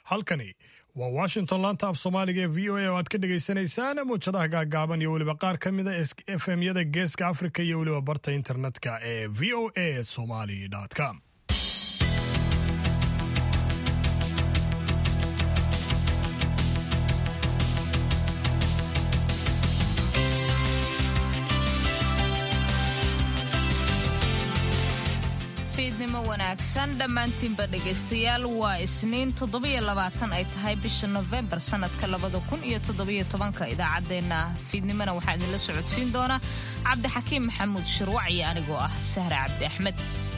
halkani waa washington laanta af soomaaliga ee v o a oo aad ka dhagaysanaysaan muwjadaha gaagaaban iyo weliba qaar ka mida f m yada geeska afrika iyo weliba barta internetka ee v o a somali com fiidnimo wanaagsan dhammaantiinba dhegaystayaal waa isniin toddobiyo labaatan ay tahay bisha nofembar sannadka labada kun iyo toddobiyo tobanka idaacaddeenna fiidnimona waxaa idinla socodsiin doona cabdixakiim maxamuud shirwac iyo anigoo ah sahre cabdi axmed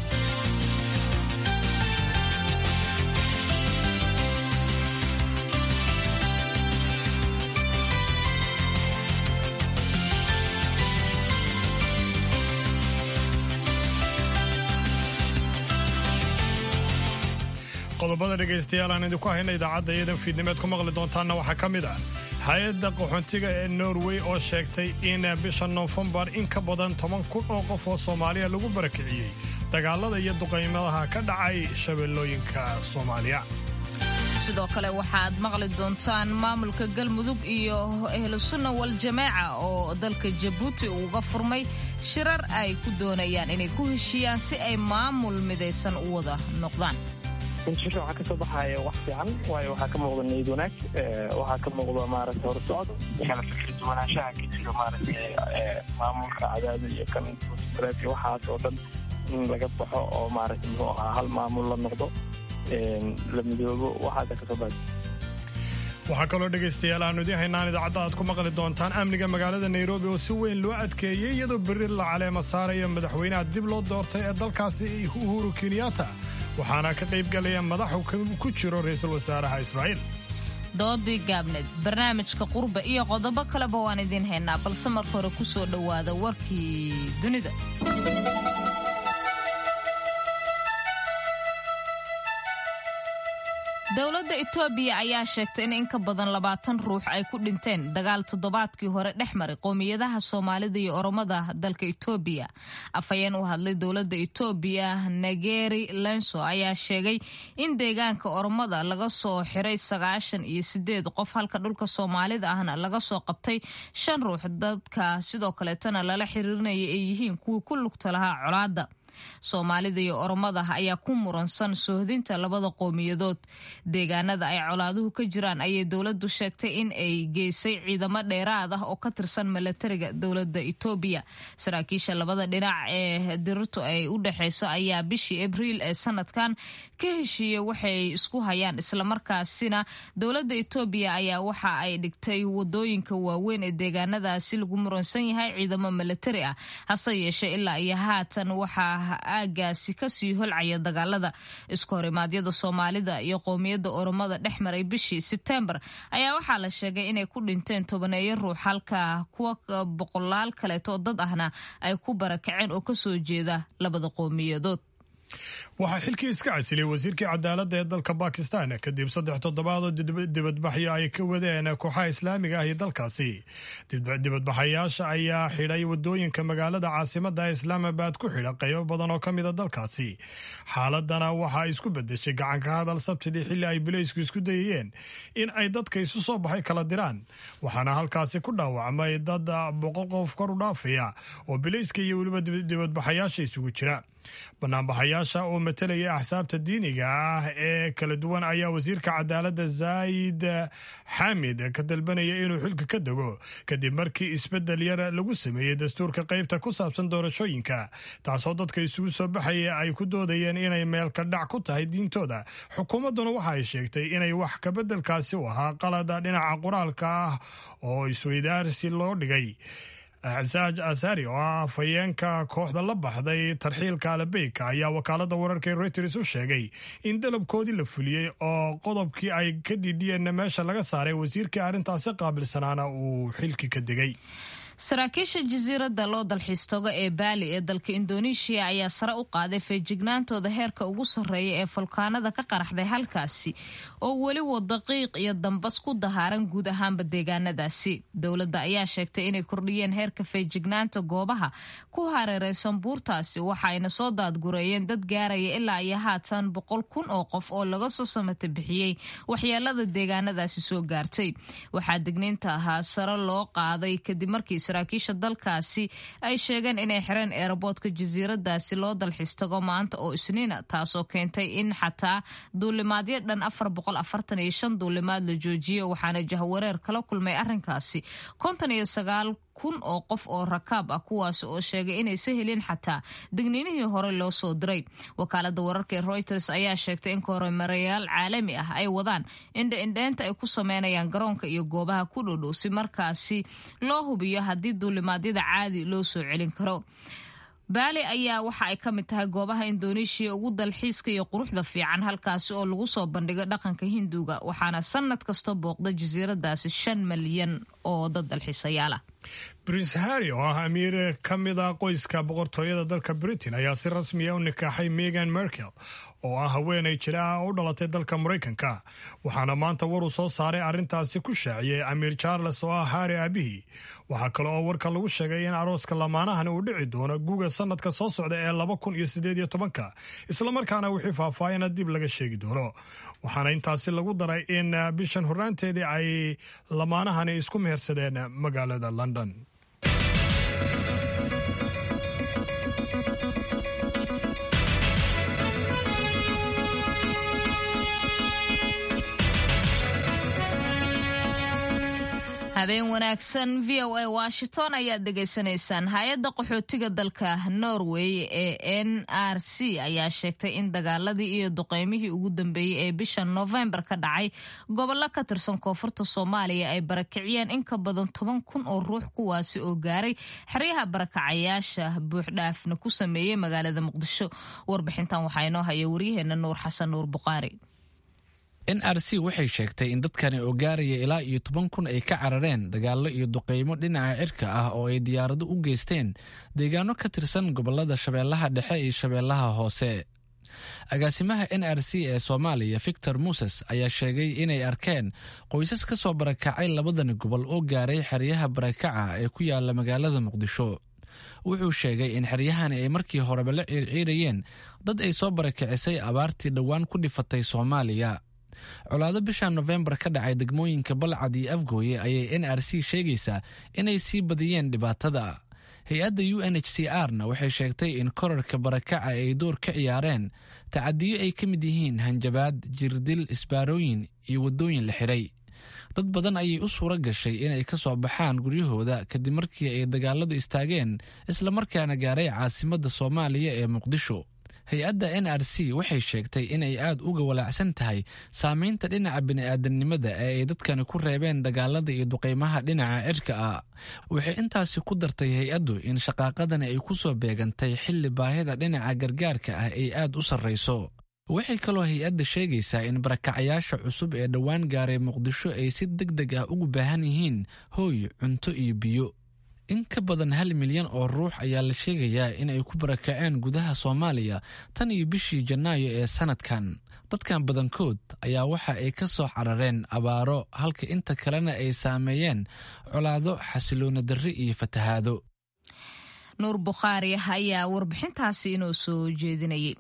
qodobada dhegaystayaal aan idinku hayna idaacadda iyadan fiidnimeed ku maqli doontaanna waxaa ka mid ah hay-adda qaxoontiga ee norway oo sheegtay in bisha noofembar in ka badan toban kun oo qof oo soomaaliya lagu barakiciyey dagaalada iyo duqaymadaha ka dhacay shabeellooyinka soomaaliya sidoo kale waxaad maqli doontaan maamulka galmudug iyo ehlusunna waljamaaca oo dalka jabuuti uga furmay shirar ay ku doonayaan inay ku heshiiyaan si ay maamul midaysan u wada noqdaan shirka waxaa ka soo baxaya wax fiican waayo waxaa ka muuqda niyad wanaag waxaa ka muuqda maaragta horsocod kala fikir duwanaanshaha ka jiro maaragta maamulka cadaada iyo kan iyo waxaas oo dhan in laga baxo oo maaragta muxuu ahaa hal maamul la noqdo la midoobo waxaasa ka soo baxay waxaa kaloo dhegaystayaal aanu idiin haynaan idaacadda aad ku maqli doontaan amniga magaalada nairobi oo si weyn loo adkeeyey iyadoo berri la caleema saaraya madaxweynaha dib loo doortay ee dalkaasi uhuru kenyatta waxaana ka qaybgalaya madaxu ku jiro ra-iisul wasaaraha israa'iil doodii gaabneed barnaamijka qurba iyo qodobo kaleba waan idiin haynaa balse marka hore ku soo dhowaada warkii dunida dowladda etoobiya ayaa sheegtay in in ka badan labaatan ruux ay ku dhinteen dagaal toddobaadkii hore dhex maray qowmiyadaha soomaalida iyo oromada dalka etoobiya afhayeen u hadlay dowladda etoobiya nageri lenso ayaa sheegay in deegaanka oromada laga soo xiray sagaashan iyo sideed qof halka dhulka soomaalida ahna laga soo qabtay shan ruux dadka sidoo kaleetana lala xiriirinaya ay yihiin kuwii ku lugta lahaa colaadda soomaalida iyo oromada ayaa ku muransan soohdinta labada qowmiyadood deegaanada ay colaaduhu ka jiraan ayay dowladdu sheegtay in ay geysay ciidamo dheeraad ah oo ka tirsan milatariga dowladda etoobiya saraakiisha labada dhinac ee dirirtu ay u dhexeyso ayaa bishii abriil ee sanadkan ka heshiiyey waxay isku hayaan islamarkaasina dowladda etoobiya ayaa waxa ay dhigtay wadooyinka waaweyn ee deegaanadaasi lagu muransan yahay ciidamo milatari ah hase yeeshee ilaa iyo haatan waxaa aagaasi kasii holcaya dagaalada isku horimaadyada soomaalida iyo qowmiyadda oromada dhex maray bishii sebtembar ayaa waxaa la sheegay inay ku dhinteen tobaneeyo ruux halka kuwa boqolaal kaleeto dad ahna ay ku barakaceen oo kasoo jeeda labada qowmiyadood waxaa xilkii iska casilay wasiirkii cadaaladda ee dalka bakistan kadib saddex toddobaad oo dibadbaxyo ay ka wadeen kooxaha islaamiga ah ee dalkaasi dibadbaxayaasha ayaa xidhay wadooyinka magaalada caasimada islaamabad ku xidha qaybo badan oo ka mida dalkaasi xaaladana waxaa isku bedeshay gacanka hadal sabtidii xilli ay bileysku isku dayayeen in ay dadka isu soo baxay kala diraan waxaana halkaasi ku dhaawacmay dad boqol qof kor u dhaafaya oo bileyska iyo weliba dibadbaxayaasha isugu jira banaanbaxayaasha oo matelaya axsaabta diiniga ah ee kala duwan ayaa wasiirka cadaaladda zaayid xamid ka dalbanaya inuu xilka ka dego kadib markii isbedel yar lagu sameeyey dastuurka qaybta ku saabsan doorashooyinka taasoo dadka isugu soo baxaya ay ku doodayeen inay meelka dhac ku tahay diintooda xukuumadduna waxa ay sheegtay inay wax kabeddelkaasi u ahaa qalada dhinaca qoraalka ah oo isweydaarsi loo dhigay acsaaj asari oo ah afhayeenka kooxda la baxday tarxiilka alabeyka ayaa wakaalada wararka ee reuters u sheegay in dalabkoodii la fuliyey oo qodobkii ay ka dhidhiyeenna meesha laga saaray wasiirkii arrintaasi qaabilsanaana uu xilki ka degay saraakiisha jasiiradda loo dalxiistogo ee baali ee dalka indoneeshiya ayaa sare u qaaday feejignaantooda heerka ugu sarreeya ee fulkaanada ka qaraxday halkaasi oo weli wada qiiq iyo dambas ku dahaaran guud ahaanba deegaanadaasi dowladda ayaa sheegtay inay kordhiyeen heerka feejignaanta goobaha ku hareereysan buurtaasi waxa ayna soo daadgureeyeen dad gaaraya ilaa iyo haatan boqol kun oo qof oo laga soo samata bixiyey waxyeelada deegaanadaasi soo gaartay waxaa digniinta ahaa sare loo qaaday kadib markii saraakiisha dalkaasi ay sheegeen inay xireen eeraboodka jasiiradaasi loo dalxiis tago maanta oo isniina taasoo keentay in xataa duulimaadyo dhan afar boqol afartan iyo shan duulimaad la joojiyo waxaana jahwareer kala kulmay arrinkaasi konton iyo sagaal kun oo qof oo rakaab ah kuwaasi oo sheegay inaysa helin xataa digniinihii hore loo soo diray wakaalada wararka ee reuters ayaa sheegtay in koromarayaal caalami ah ay wadaan indha-indheynta ay ku sameynayaan garoonka iyo goobaha ku dhodhow si markaasi loo hubiyo haddii duulimaadyada caadi loo soo celin karo baali ayaa waxa ay ka mid tahay goobaha indoneeshiya ugu dalxiiska iyo quruxda fiican halkaasi oo lagu soo bandhigo dhaqanka hinduga waxaana sanad kasta booqda jasiiradaasi shan malyan oo dad dalxiisayaal ah prince harry oo ah amiir ka mid a qoyska boqortooyada dalka britain ayaa si rasmiya u nikaaxay megan merkel oo ah haweenay jira ah u dhalatay dalka maraykanka waxaana maanta war uu soo saaray arrintaasi ku shaaciyey amiir charles oo ah harry aabihii waxaa kale oo warka lagu sheegay in arooska lamaanahani uu dhici doono guga sanadka soo socda ee laba kun iyo sideed iyo tobanka islamarkaana wixii faahfaahina dib laga sheegi doono waxaana intaasi lagu daray in bishan horraanteedii ay lamaanahani isku mehersadeen magaalada london habeen wanaagsan v o a washington ayaad dhegaysanaysaan hay-adda qaxootiga dalka norway ee n r c ayaa sheegtay in dagaaladii iyo duqeymihii ugu dambeeyey ee bisha novembar ka dhacay gobollo ka tirsan koonfurta soomaaliya ay barakiciyeen in ka badan toban kun oo ruux kuwaasi oo gaaray xeryaha barakacayaasha buuxdhaafna ku sameeyey magaalada muqdisho warbixintan waxaa inoo haya waryaheena nuur xasan nuur buqaari n r c waxay sheegtay in dadkani oo gaaraya ilaa iyo toban kun ay ka carareen dagaallo iyo duqeymo dhinaca cirka ah oo ay diyaarado u geysteen deegaano ka tirsan gobolada shabeellaha dhexe iyo shabeellaha hoose agaasimaha n r c ee soomaaliya victor muses ayaa sheegay inay arkeen qoysas ka soo barakacay labadani gobol oo gaaray xeryaha barakaca ee ku yaala magaalada muqdisho wuxuu sheegay in xeryahani ay markii horeba la ciirciirayeen dad ay soo barakicisay abaartii dhowaan ku dhifatay soomaaliya colaado bisha nofembar ka dhacay degmooyinka balcad iyo afgooye ayay n r c sheegaysaa inay sii badiyeen dhibaatada hay-adda u n h c r na waxay sheegtay in korarka barakaca ay door ka ciyaareen tacadiyo ay ka mid yihiin hanjabaad jirdil isbaarooyin iyo waddooyin la xidhay dad badan ayay u suura gashay inay ka soo baxaan guryahooda kadib markii ay dagaaladu istaageen islamarkaana gaaray caasimadda soomaaliya ee muqdisho hay-adda n r c waxay sheegtay inay aad uga walaacsan tahay saameynta dhinaca bini'aadanimada ee ay dadkani ku reebeen dagaalada iyo duqeymaha dhinaca cirka ah waxay intaasi ku dartay hay-addu in shaqaaqadani ay ku soo beegantay xilli baahida dhinaca gargaarka ah ay aad u sarrayso waxay kaloo hay-adda sheegaysaa in barakacayaasha cusub ee dhowaan gaaray muqdisho ay si deg deg ah ugu baahan yihiin hooy cunto iyo biyo in ka badan hal milyan oo ruux ayaa la sheegayaa in ay ku barakaceen gudaha soomaaliya tan iyo bishii janaayo ee sanadkan dadkan badankood ayaa waxa ay ka soo carareen abaaro halka inta kalena ay saameeyeen colaado xasiloona darri iyo fatahaado nuur bukhaari ayaa warbixintaasi inoo soo jeedinayay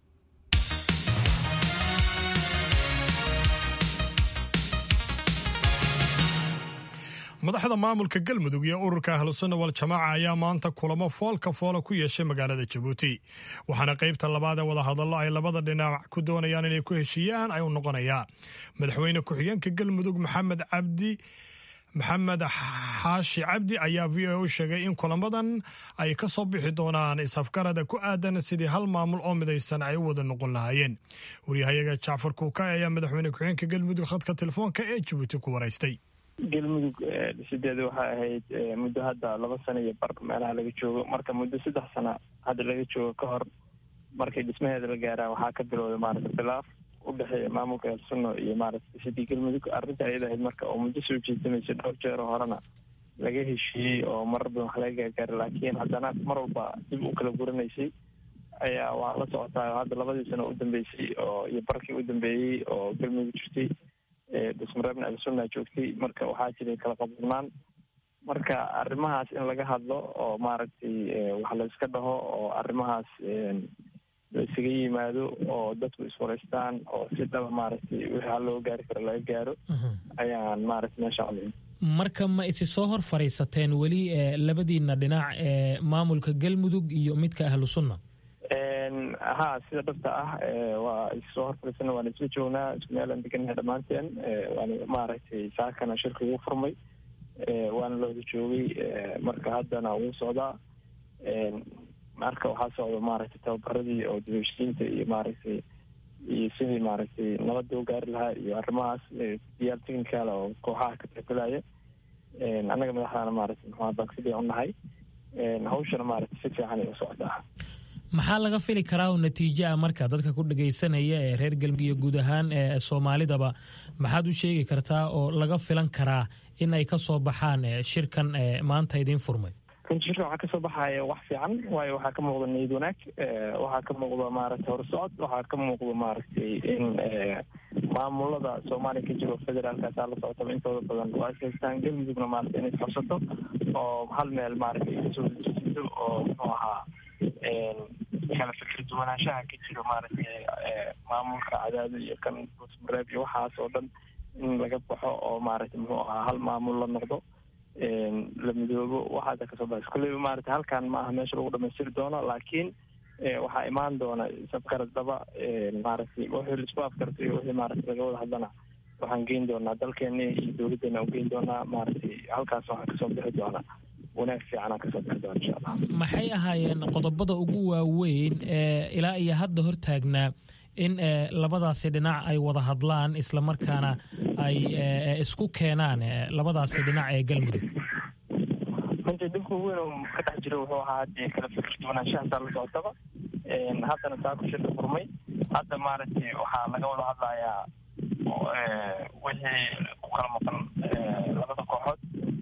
madaxda maamulka galmudug iyo ururka ahlusunna waljamaaca ayaa maanta kulamo foolka foola ku yeeshay magaalada jabuuti waxaana qaybta labaad ee wadahadallo ay labada dhinac ku doonayaan inay ku heshiiyaan ay u noqonayaan madaxweyne ku-xigeenka galmudug maxamed cabdi maxamed xaashi cabdi ayaa v o u sheegay in kulamadan ay ka soo bixi doonaan isafgarada ku aadan sidii hal maamul oo midaysan ay u wada noqon lahaayeen waryahayaga jacfar kuuka ayaa madaxweyne ku-xigeenka galmudug khadka telefoonka ee jabuuti ku waraystay galmudug dhisideeda waxay ahayd muddo hadda laba sano iyo bar meelaha laga joogo marka muddo saddex sano hadda laga joogo ka hor markay dhismaheeda la gaaraan waxaa ka bilowday maaragta khilaaf u dhexeeya maamulka elsunno iyo maaragta dhisidii galmudug arrinta ayada ahayd marka oo muddo soo jeesamaysa dhowr jeero horena laga heshiiyey oo marar badan wax laga gaargaaray laakiin haddana mar walba dib u kala guranaysay ayaa waa la socotaa hadda labadii sano u dambeysay oo iyo barkii u dambeeyey oo galmudug jirtay dusmareebna alsunna joogtay marka waxaa jiray kala qabnaan marka arrimahaas in laga hadlo oo maaragtay wax la iska dhaho oo arrimahaas la isaga yimaado oo dadku iswareystaan oo si dhaba maaragtay wixii hal loo gaari karo laga gaaro ayaan maaragtay meesha codin marka ma isi soo hor fadhiisateen weli labadiina dhinac ee maamulka galmudug iyo midka ahlu sunna ha sida dhabta ah waa issoo hor fadhiisana waan isla joognaa isku meelaan degannahay dhammaanteen waan maaragtay saakana shirka ugu furmay waana la wada joogay marka haddana wuu socdaa marka waxaa socda maaragtay tababaradii oo dibheshiinta iyo maaragtay iyo sidii maaragtay nabadda u gaari lahaa iyo arrimahaas diyaar technical oo kooxaha ka taqbalaya annaga madaxdaana maaragtay muxua baagsidii u nahay hawshana maaragtay si fiican ay u socdaa maxaa laga fili karaa oo natiijo ah marka dadka ku dhagaysanaya ee reer galmudug iyo guud ahaan ee soomaalidaba maxaad u sheegi kartaa oo laga filan karaa in ay ka soo baxaan shirkan maanta idiin furmay runtii shirka waxaa kasoo baxaya wax fiican waayo waxaa ka muuqda niyad wanaag waxaa ka muuqda maaragtay horsocod waxaa ka muuqda maaragtay in maamulada soomaaliya ka jiro federaalkaasaa la socotaba intooda badan waa ishaystaan galmudugna maaragtay inay isqabsato oo hal meel maaragtay kasoo dejisido oo muxuu ahaa kala fikir duwanaanshaha ka jiro maaragtay maamulka cadaado iyo kan buusmareeb iyo waxaas oo dhan in laga baxo oo maaragtay muxuu ahaa hal maamul la noqdo la midoobo waxaasa kasoo baxay kulleyba maaragtay halkan ma aha meesha lagu dhamaystiri doono laakiin waxaa imaan doona sabkaradaba maaragtay wixii laisku afkartay iyo wixii maaragtay laga wada hadlana waxaan geyn doonaa dalkeena iyo dowladdeena u geyn doonaa maaragtay halkaas waxaa kasoo bixi doona wanaag fiicanaa kasoo bixi doona insha allah maxay ahaayeen qodobada ugu waaweyn ee ilaa iyo hadda hortaagnaa in labadaasi dhinac ay wada hadlaan islamarkaana ay isku keenaan labadaasi dhinac ee galmudug runtii dhibka weyn oo ka dhex jira wuxuu ahaa hadii kala fikir duwanaanshahasaa la socotaba haddana saa ku shirka furmay hadda maaragtay waxaa laga wada hadlayaa wixii ku kala maqan labada kooxood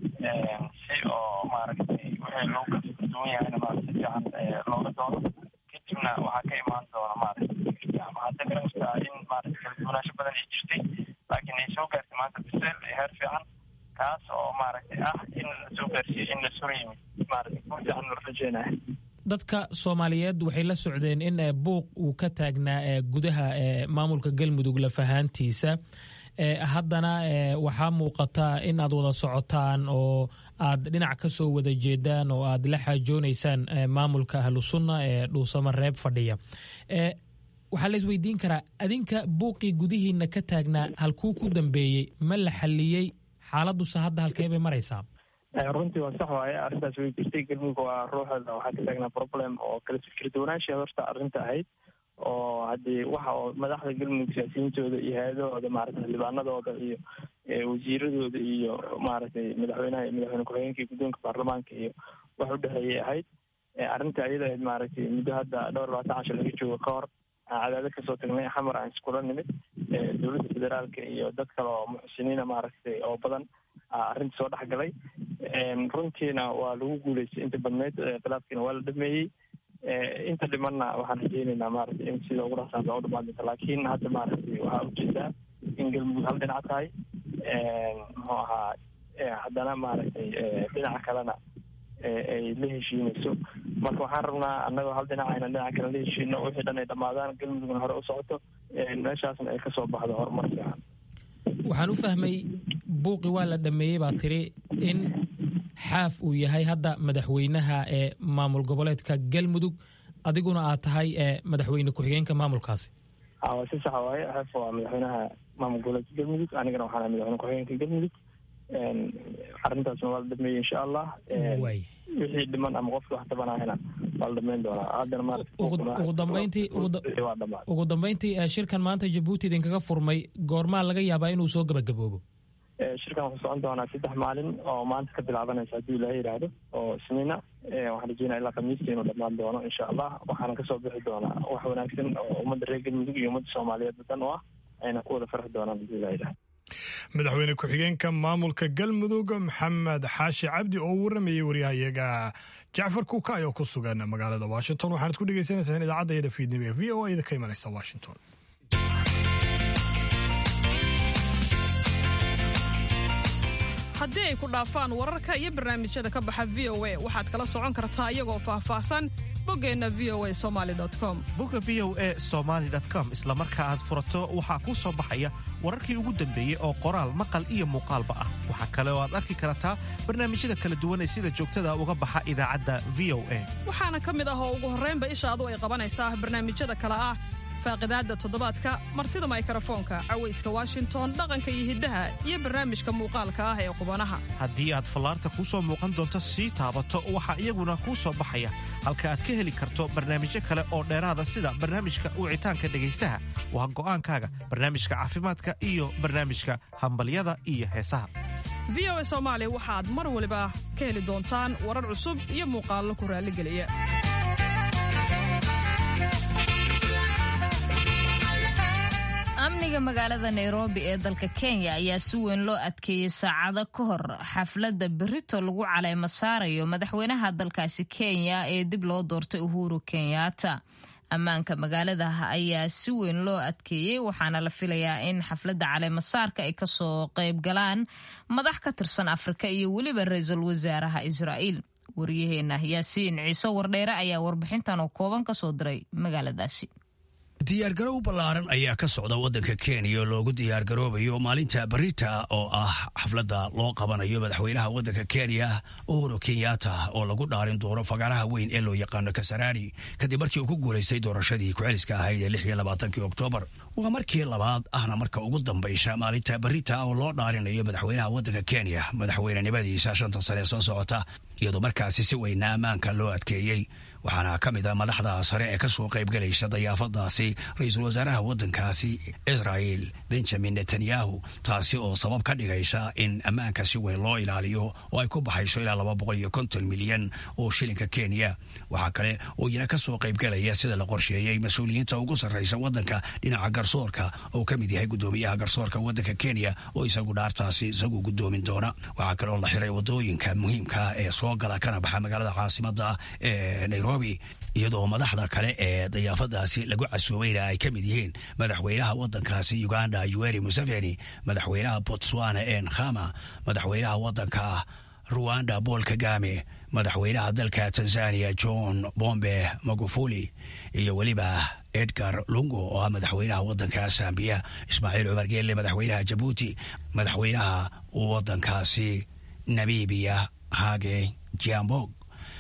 si oo maaragtay wixii loo kala fikir duwan yahayna maaragtay fiican looga doono kadibna waxaa ka imaan doona maaragtay hadda garastaa in maaragtay kala duwanaansho badan ay jirtay laakiin ay soo gaartay maanta biseel heer fiican kaas oo maaragtay ah in la soo gaarsiiyo in la soo yimid maaragtay ku fiican la rajeynayo dadka soomaaliyeed waxay la socdeen in buuq uu ka taagnaa gudaha maamulka galmudug lafahaantiisa haddana waxaa muuqata in aad wada socotaan oo aad dhinac ka soo wada jeedaan oo aad la xaajoonaysaan maamulka ahlu sunna ee dhuusamo reeb fadhiya waxaa la isweydiin karaa adinka buuqii gudihiina ka taagnaa halkuu ku dambeeyey ma la xalliyey xaaladuse hadda halkee bay maraysaa runtii waa sax waaye arrintaas way jirtay galmudug waa ruuxeeda waxaa ka taagnaa problem oo kala fikir duwanaansha horta arrinta ahayd oo haddii waxa oo madaxda galmudug siyaasiyiintooda iyo hay-adahooda maaragtay xildhibaanadooda iyo wasiiradooda iyo maaragtay madaxweynaha iyo madaxweyne ku-xigeenka iyo guddoonka baarlamaanka iyo wax u dhexeeyay ahayd arrinta ayada ahayd maaragtay muddo hadda dhowr labaatan cashar laga joogo ka hor aan cadaadad kasoo tagnay xamar aan iskula nimid dowladda federaalka iyo dad kale oo muxsiniina maaragtay oo badan arrinta soo dhex galay runtiina waa lagu guuleystay inta badneyd khilaafkiina waa la dhameeyey inta dhimanna waxaan rajeyneynaa maaragtay in sida ugu dhaqsaansa u dhamaan doonta laakiin hadda maaragtay waxaa ujeedaa in galmudug hal dhinac tahay muxuu ahaa haddana maaragtay dhinaca kalena ay la heshiinayso marka waxaan rabnaa annagoo hal dhinac ayna dhinaca kale la heshiino wixii dhan ay dhammaadaan galmudugna hore u socoto meeshaasna ay kasoo baxdo horumar fiican waxaan u fahmay buuqi waa la dhameeyey baa tiri in xaaf uu yahay hadda madaxweynaha ee maamul goboleedka galmudug adiguna aad tahay madaxweyne ku-xigeenka maamulkaasi waa si sax waaye xaaf waa madaxweynaha maamul goboleedka galmudug anigana waxaan ahay madaxweyne ku-xigeenka galmudug arrintaasna waa la dhameeyey insha allah wixii dhiman ama qofki wax tabanahayna waa la dhameyn doonaa haddana maaraugu dambeyntii ugu dambeyntii shirkan maanta jabuuti idinkaga furmay goormaa laga yaabaa inuu soo gabagaboobo shirkan wuxuu socon doonaa saddex maalin oo maanta ka bilaabanaysa haddii ilaaha yidhaahdo oo isniina waxaan rajeynaya ilaa khamiistii inuu dhammaan doono insha allah waxaana kasoo bixi doonaa wax wanaagsan oo ummadda reer galmudug iyo ummadda soomaaliyeed dan u ah ayna ku wada farxi doonaan haddii ilaha yidhahdo madaxweyne ku-xigeenka maamulka galmudug maxamed xaashi cabdi oo u waramayay waryahayaga jacfar kuukay oo ku sugan magaalada washington waxaanad ku dhegeysaneysaan idaacadda yada fiidnimo ee v o a da ka imanaysa washington haddii ay ku dhaafaan wararka iyo barnaamijyada ka baxa v o a waxaad kala socon kartaa iyagoo faahfaahsan boggeenna v o a somaali com bogga v o a somaali com isla marka aad furato waxaa kuu soo baxaya wararkii ugu dambeeyey oo qoraal maqal iyo muuqaalba ah waxaa kale oo aad arki kartaa barnaamijyada kala duwan ee sida joogtada uga baxa idaacadda v o a waxaana ka mid ah oo ugu horraynba ishaadu ay qabanaysaa barnaamijyada kale ah faaqidaadda toddobaadka martida maykarafoonka cawayska washington dhaqanka iyo hiddaha iyo barnaamijka muuqaalka ah ee qubanaha haddii aad fallaarta kuu soo muuqan doonto sii taabato waxaa iyaguna kuu soo baxaya halka aad ka heli karto barnaamijyo kale oo dheeraada sida barnaamijka wicitaanka dhegaystaha waa go'aankaaga barnaamijka caafimaadka iyo barnaamijka hambalyada iyo heesaha v o a soomaali waxaad mar waliba ka heli doontaan warar cusub iyo muuqaallo ku raalligeliya amniga magaalada nairobi ee dalka kenya ayaa si weyn loo adkeeyey saacado ka hor xafladda berito lagu caleymo saarayo madaxweynaha dalkaasi kenya ee dib loo doortay uhuru kenyatta ammaanka magaalada ayaa si weyn loo adkeeyey waxaana la filayaa in xafladda caleemasaarka ay kasoo qayb galaan madax ka tirsan afrika iyo weliba ra-iisul wasaaraha israa'iil waryaheena yaasiin ciise wardheere ayaa warbixintan oo kooban kasoo diray magaaladaasi diyaargarow ballaaran ayaa ka socda waddanka kenya loogu diyaargaroobayo maalinta barita oo ah xafladda loo qabanayo madaxweynaha waddanka kenya uhuru kenyatta oo lagu dhaarin doono fagaaraha weyn ee loo yaqaano kasarani kadib markii uu ku guulaystay doorashadii ku-celiska ahayd ee lix iyo labaatankii oktoobar waa markii labaad ahna marka ugu dambaysa maalinta barita oo loo dhaarinayo madaxweynaha waddanka kenya madaxweynenimadiisa shanta sane soo socota iyadoo markaasi si weyna ammaanka loo adkeeyey waxaana ka mid a madaxda sare ee kasoo qaybgalaysa dayaafadaasi ra-iisul wasaaraha waddankaasi israel benjamin netanyahu taasi oo sabab ka dhigaysa in ammaanka si weyn loo ilaaliyo oo ay ku baxayso ilaa laba boqol iyo konton milyan oo shilinka kenya waxaa kale oo iyana kasoo qaybgalaya sida la qorsheeyey mas-uuliyiinta ugu sarraysa waddanka dhinaca garsoorka oo ka mid yahay guddoomiyaha garsoorka waddanka kenya oo isagu dhaartaasi isagu guddoomin doona waxaa kale oo la xiray wadooyinka muhiimka ee soo gala kana baxa magaalada caasimada ee nairobi iyadoo madaxda kale ee dayaafadaasi lagu casuubayna ay ka mid yihiin madaxweynaha waddankaasi uganda yuweri museveni madaxweynaha botswana en khama madaxweynaha waddanka ruwanda paul kagame madaxweynaha dalka tanzania john bombe magufuli iyo weliba edgar lungo oo ah madaxweynaha waddanka zambiya ismaaciil cumar geelle madaxweynaha jabuuti madaxweynaha waddankaasi namibiya hage jambog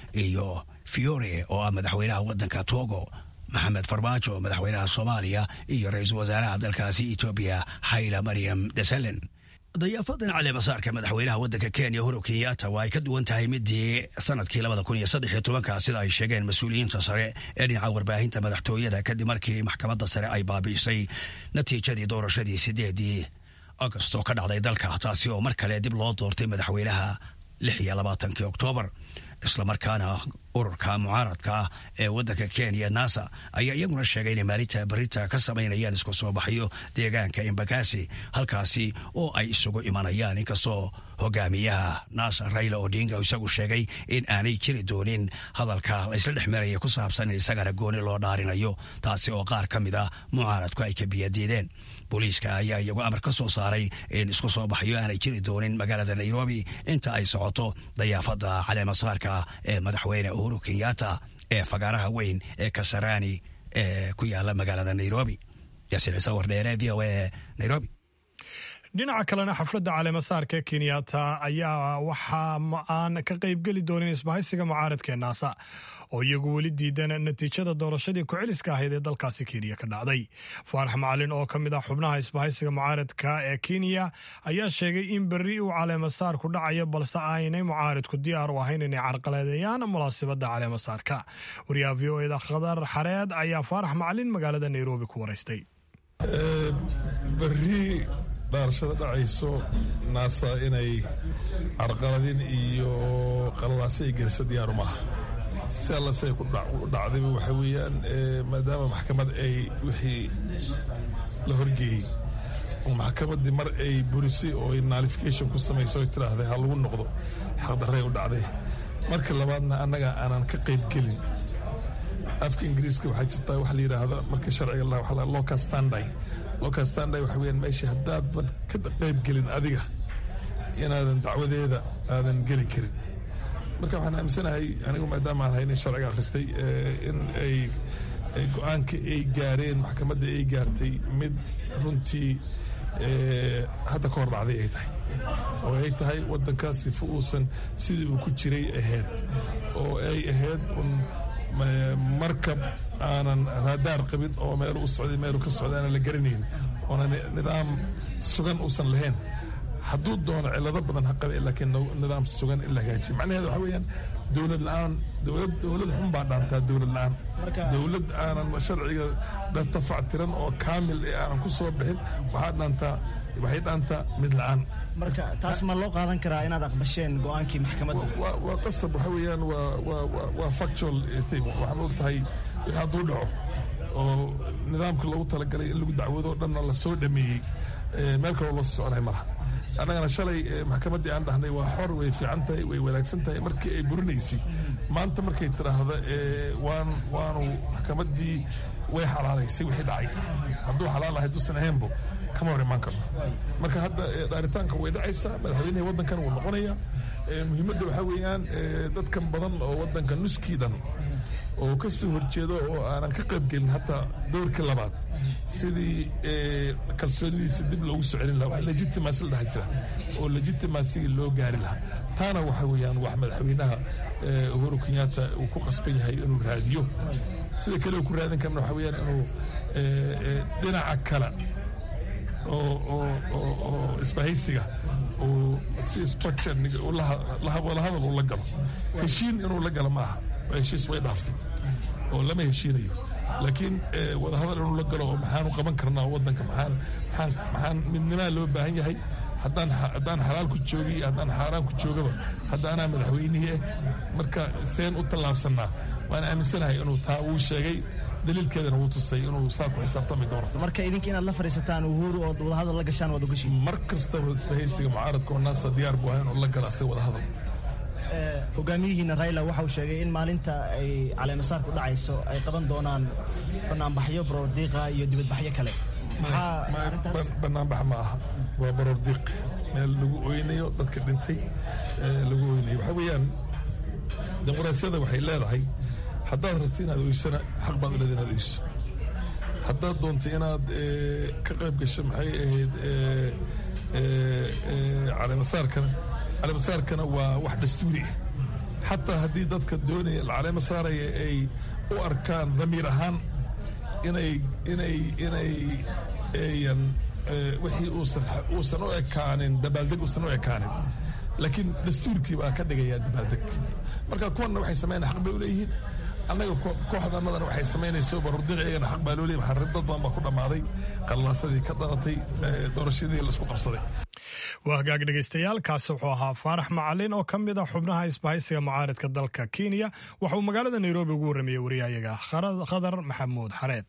iyo fiore oo ah madaxweynaha waddanka togo maxamed farmaajo madaxweynaha soomaaliya iyo ra-iisul wasaaraha dalkaasi etoobiya xayla maryam desalen dayaafadan caleemasaarka madaxweynaha waddanka kenya uhuru kenyatta waa ay ka duwan tahay midii sanadkii labada kun iyo saddex iyo tobanka sida ay sheegeen mas-uuliyiinta sare ee dhinaca warbaahinta madaxtooyada kadib markii maxkamadda sare ay baabiisay natiijadii doorashadii sideedii agost oo ka dhacday dalka taasi oo mar kale dib loo doortay madaxweynaha lix iyo labaatankii oktoobar islamarkaana ururka mucaaradka ah ee waddanka kenya nasa ayaa iyaguna sheegay inay maalinta barita ka samaynayaan isku soo baxyo deegaanka embakasi halkaasi oo ay isugu imanayaan inkastoo hogaamiyaha nasa raila odinga isagu sheegay in aanay jiri doonin hadalka laysla dhex maraya ku saabsan in isagana gooni loo dhaarinayo taasi oo qaar ka mid ah mucaaradku ay ka biyadiideen booliiska ayaa iyagu amar ka soo saaray in isku soo baxyo aanay jiri doonin magaalada nairobi inta ay socoto dayaafada caleemasaarka ee madaxweyne uhuru kenyatta ee fagaaraha weyn ee kasarani ee ku yaala magaalada nairobi yaasiin ciise wardheere v o a nairobi dhinaca kalena xafladda caleemasaarka ee kenyatta ayaa waxaa aan ka qaybgeli doonin isbahaysiga mucaaradka ee naasa oo iyagu weli diidan natiijada doorashadii ku-celiska ahayd ee dalkaasi kenya ka dhacday faarax macalin oo ka mid ah xubnaha isbahaysiga mucaaradka ee kenya ayaa sheegay in berri uu caleemasaarku dhacayo balse aynay mucaaridku diyaar u ahayn inay carqaladeeyaan munaasabadda caleemasaarka wariyaha v o eda khadar xareed ayaa faarax macalin magaalada nairobi ku waraystay dhaarashada dhacayso naasa inay carqaladin iyo qalalaase ay geliso diyaaru maaha si alla siay ku dhacdayba waxa weeyaan maadaama maxkamad ay wixii la horgeeyey oo maxkamaddii mar ay burisay oo ay nalification ku samayso oy tidhaahday ha lagu noqdo xaqdarray u dhacday marka labaadna annaga aanan ka qayb gelin afka ingiriiska waxaa jirtaa wax la yidhaahdo marka sharciga la waxa la local standby local standby waxa weeyaan meesha haddaadan ka qayb gelin adiga inaadan dacwadeeda aadan geli karin marka waxaan aaminsanahay anigu maadaama aan haynin sharciga akhristay in ay go-aanka ay gaareen maxkamadda ay gaartay mid runtii hadda ka hor dhacday ay tahay oo ay tahay waddankaas sifa uusan sidii uu ku jiray ahayd oo ay ahayd un markab aanan raadaar qabin oo meelu u socday meelu ka socda aanan la garanayn oona nidaam sugan uusan lahayn hadduu doono cilado badan ha qabe laakiin nidaam sugan in la hagaajiyo macnaheeda waxa weeyaan dowlad la-aan dowlad dowlad xun baa dhaantaa dowlad la-aan dowlad aanan sharciga tafactiran oo kaamil ee aanan ku soo bixin waxaa dhaantaa waxay dhaantaa mid la-aan marka taas ma loo qaadan karaa inaad aqbasheen go-aankii maxkamadda waa qasab waxa weeyaan waa factual thing waxaa ma og tahay wixii hadduu dhaco oo nidaamka loogu talagalay in lagu dacwado dhanna la soo dhameeyey meel kaloo loo soconay malaha annagana shalay maxkamaddii aan dhahnay waa xor way fiican tahay way wanaagsan tahay markii ay burinaysay maanta markay tidhaahda waan waanu maxkamaddii way xalaalaysay wixii dhacay hadduu xalaal ahay dusan ahaynbo kama hor imaan karno marka hadda dhaaritaanka way dhacaysaa madaxweynihii waddankan wuu noqonaya muhiimadda waxaa weeyaan dadkan badan oo waddanka nuskii dhan oo ka soo horjeedo oo aanan ka qayb gelin hataa dowrkii labaad sidii kalsoonidiisa dib loogu soo celin lahaa wax legitimacy la dhaha jira oo legitimacyga loo gaari lahaa taana waxa weeyaan wax madaxweynaha uhuru kenyatta uu ku qasban yahay inuu raadiyo sida kale uu ku raadin karna waxa weeyaan inuu dhinaca kale oo isbahaysiga uu si structure wadahadal uu la galo heshiin inuu la galo maaha heshiis way dhaaftay oo lama heshiinayo laakiin wadahadal inuu la galo oo maxaanu qaban karnaa waddanka maxaan maxaan maxaan midnimaa loo baahan yahay haddaan haddaan xalaal ku joogi haddaan xaaraan ku joogaba hadda anaa madaxweynihii ah marka seen u tallaabsannaa waan aaminsanahay inuu taa uu sheegay daliilkeedana wuu tusay inuu saa ku xisaabtami doono marka idinka inaad la fadhiisataan uhuru oo wadahadal la gashaan waad ogashiin mar kastaba isbahaysiga mucaaradka oo naasa diyaar buu ahay inuu la gala asaga wadahadal hogaamiyihiina raila waxa uu sheegay in maalinta ay caleemasaar ku dhacayso ay qaban doonaan banaanbaxyo barordiiqa iyo dibadbaxyo kale banaanbax ma aha waa barordiiq meel lagu oynayo dadka dhintay lagu oynayo waxaa weeyaan dimuqraasiyada waxay leedahay haddaad rabto inaad oysana xaq baad u leeda inaad oyso haddaad doonto inaad ka qayb gasho maxay ahayd caleemasaarkana caleemasaarkana waa wax dastuuri ah xataa haddii dadka doonaya caleema saaraya ay u arkaan damiir ahaan inay inay inay ayan wixii uusan uusan u ekaanin dabaaldeg uusan u ekaanin laakiin dastuurkii baa ka dhigayaa dabaaldeg marka kuwanna waxay sameynaya xaq bay u leeyihiin annaga kooxdanadana waxay samaynayso barurdiiq iyagana xaq baa loo leeyahy maxaa dad badan baa ku dhammaaday qallaasadii ka dhalatay doorashadii laisku qabsaday waa hagaag dhegaystayaal kaasi wuxuu ahaa faarax macalin oo ka mid a xubnaha isbahaysiga mucaaridka dalka kenya waxa uu magaalada nairobi ugu warramayey wariyahayaga khadar maxamuud xareed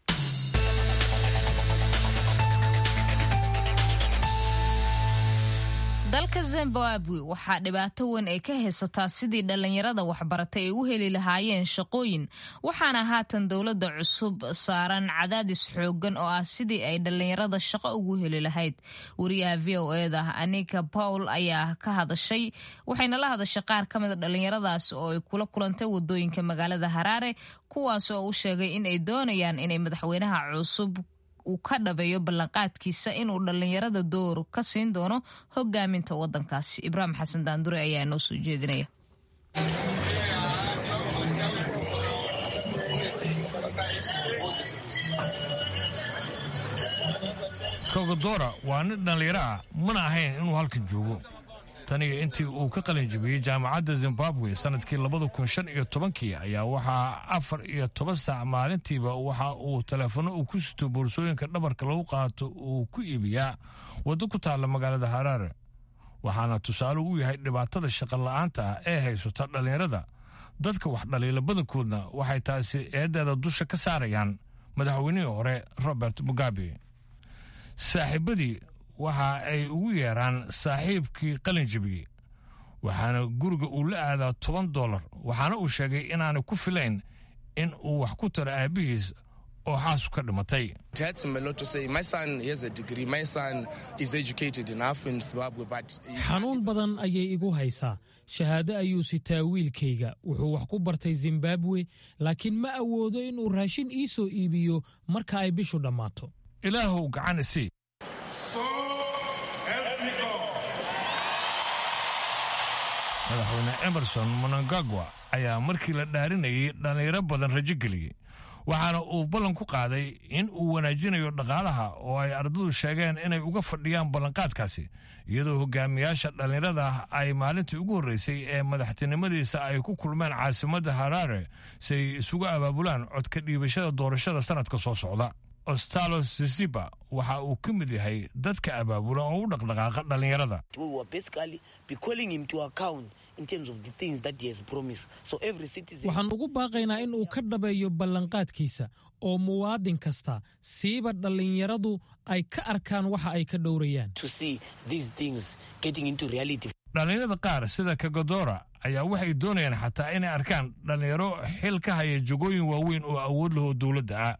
dalka zimbabwe waxaa dhibaato weyn ay ka haysataa sidii dhallinyarada waxbaratay ay u heli lahaayeen shaqooyin waxaana haatan dowladda cusub saaran cadaadis xooggan oo ah sidii ay dhallinyarada shaqo ugu heli lahayd wariyaha v o eda anika pawl ayaa ka hadashay waxayna la hadashay qaar ka mida dhallinyaradaas oo ay kula kulantay wadooyinka magaalada haraare kuwaas oo u sheegay in ay doonayaan inay madaxweynaha cusub uu ka dhabeeyo ballanqaadkiisa inuu dhallinyarada door ka siin doono hogaaminta wadankaasi ibraahim xasan daandure ayaa noo soo jeedinaya kogodora waa nin dhallinyaro ah mana ahayn inuu halkan joogo taniyo intii uu ka qalin jabiyey jaamacadda zimbabwe sannadkii labada kun shan iyo tobankii ayaa waxaa afar iyo toban saac maalintiiba waxa uu teleefanno uu ku sito boorsooyinka dhabarka lagu qaato uu ku iibiyaa waddo ku taalla magaalada haraare waxaana tusaale u yahay dhibaatada shaqola'aanta ah ee haysata dhallinyarada dadka wax dhaliila badankoodna waxay taasi eeddeeda dusha ka saarayaan madaxweynihii hore robert mugabe saaxiibadii waxa ay ugu yeeraan saaxiibkii qalin jebiyey waxaana guriga uu la aadaa toban dollar waxaana uu sheegay inaanay ku filayn in uu wax ku taro aabbihiis oo xaasu ka dhimatay xanuun badan ayay igu haysaa shahaado ayuu sitaa wiilkayga wuxuu wax ku bartay zimbabwe laakiin ma awoodo inuu raashin ii soo iibiyo marka ay bishu dhammaato ilaahuw gacan isii madaxweyne emerson monangagwa ayaa markii la dhaarinayay dhallinyaro badan rajo geliyey waxaana uu ballan ku qaaday in uu wanaajinayo dhaqaalaha oo ay ardadu sheegeen inay uga fadhiyaan ballanqaadkaasi iyadoo hogaamiyaasha dhallinyarada ay maalintii ugu horreysay ee madaxtinimadiisa ay ku kulmeen caasimadda haraare si ay isugu abaabulaan codka dhiibashada doorashada sannadka soo socda ostalo sisiba waxa uu ka mid yahay dadka abaabula oo u dhaqdhaqaaqa dhallinyarada waxaan ugu baaqaynaa in uu ka dhabeeyo ballanqaadkiisa oo muwaadin kasta siiba dhallinyaradu ay ka arkaan waxa ay ka dhowrayaan dhallinyarada qaar sida kagodora ayaa waxay doonayaan xataa inay arkaan dhallinyaro xil ka haya jagooyin waaweyn oo awood lahoo dowladda ah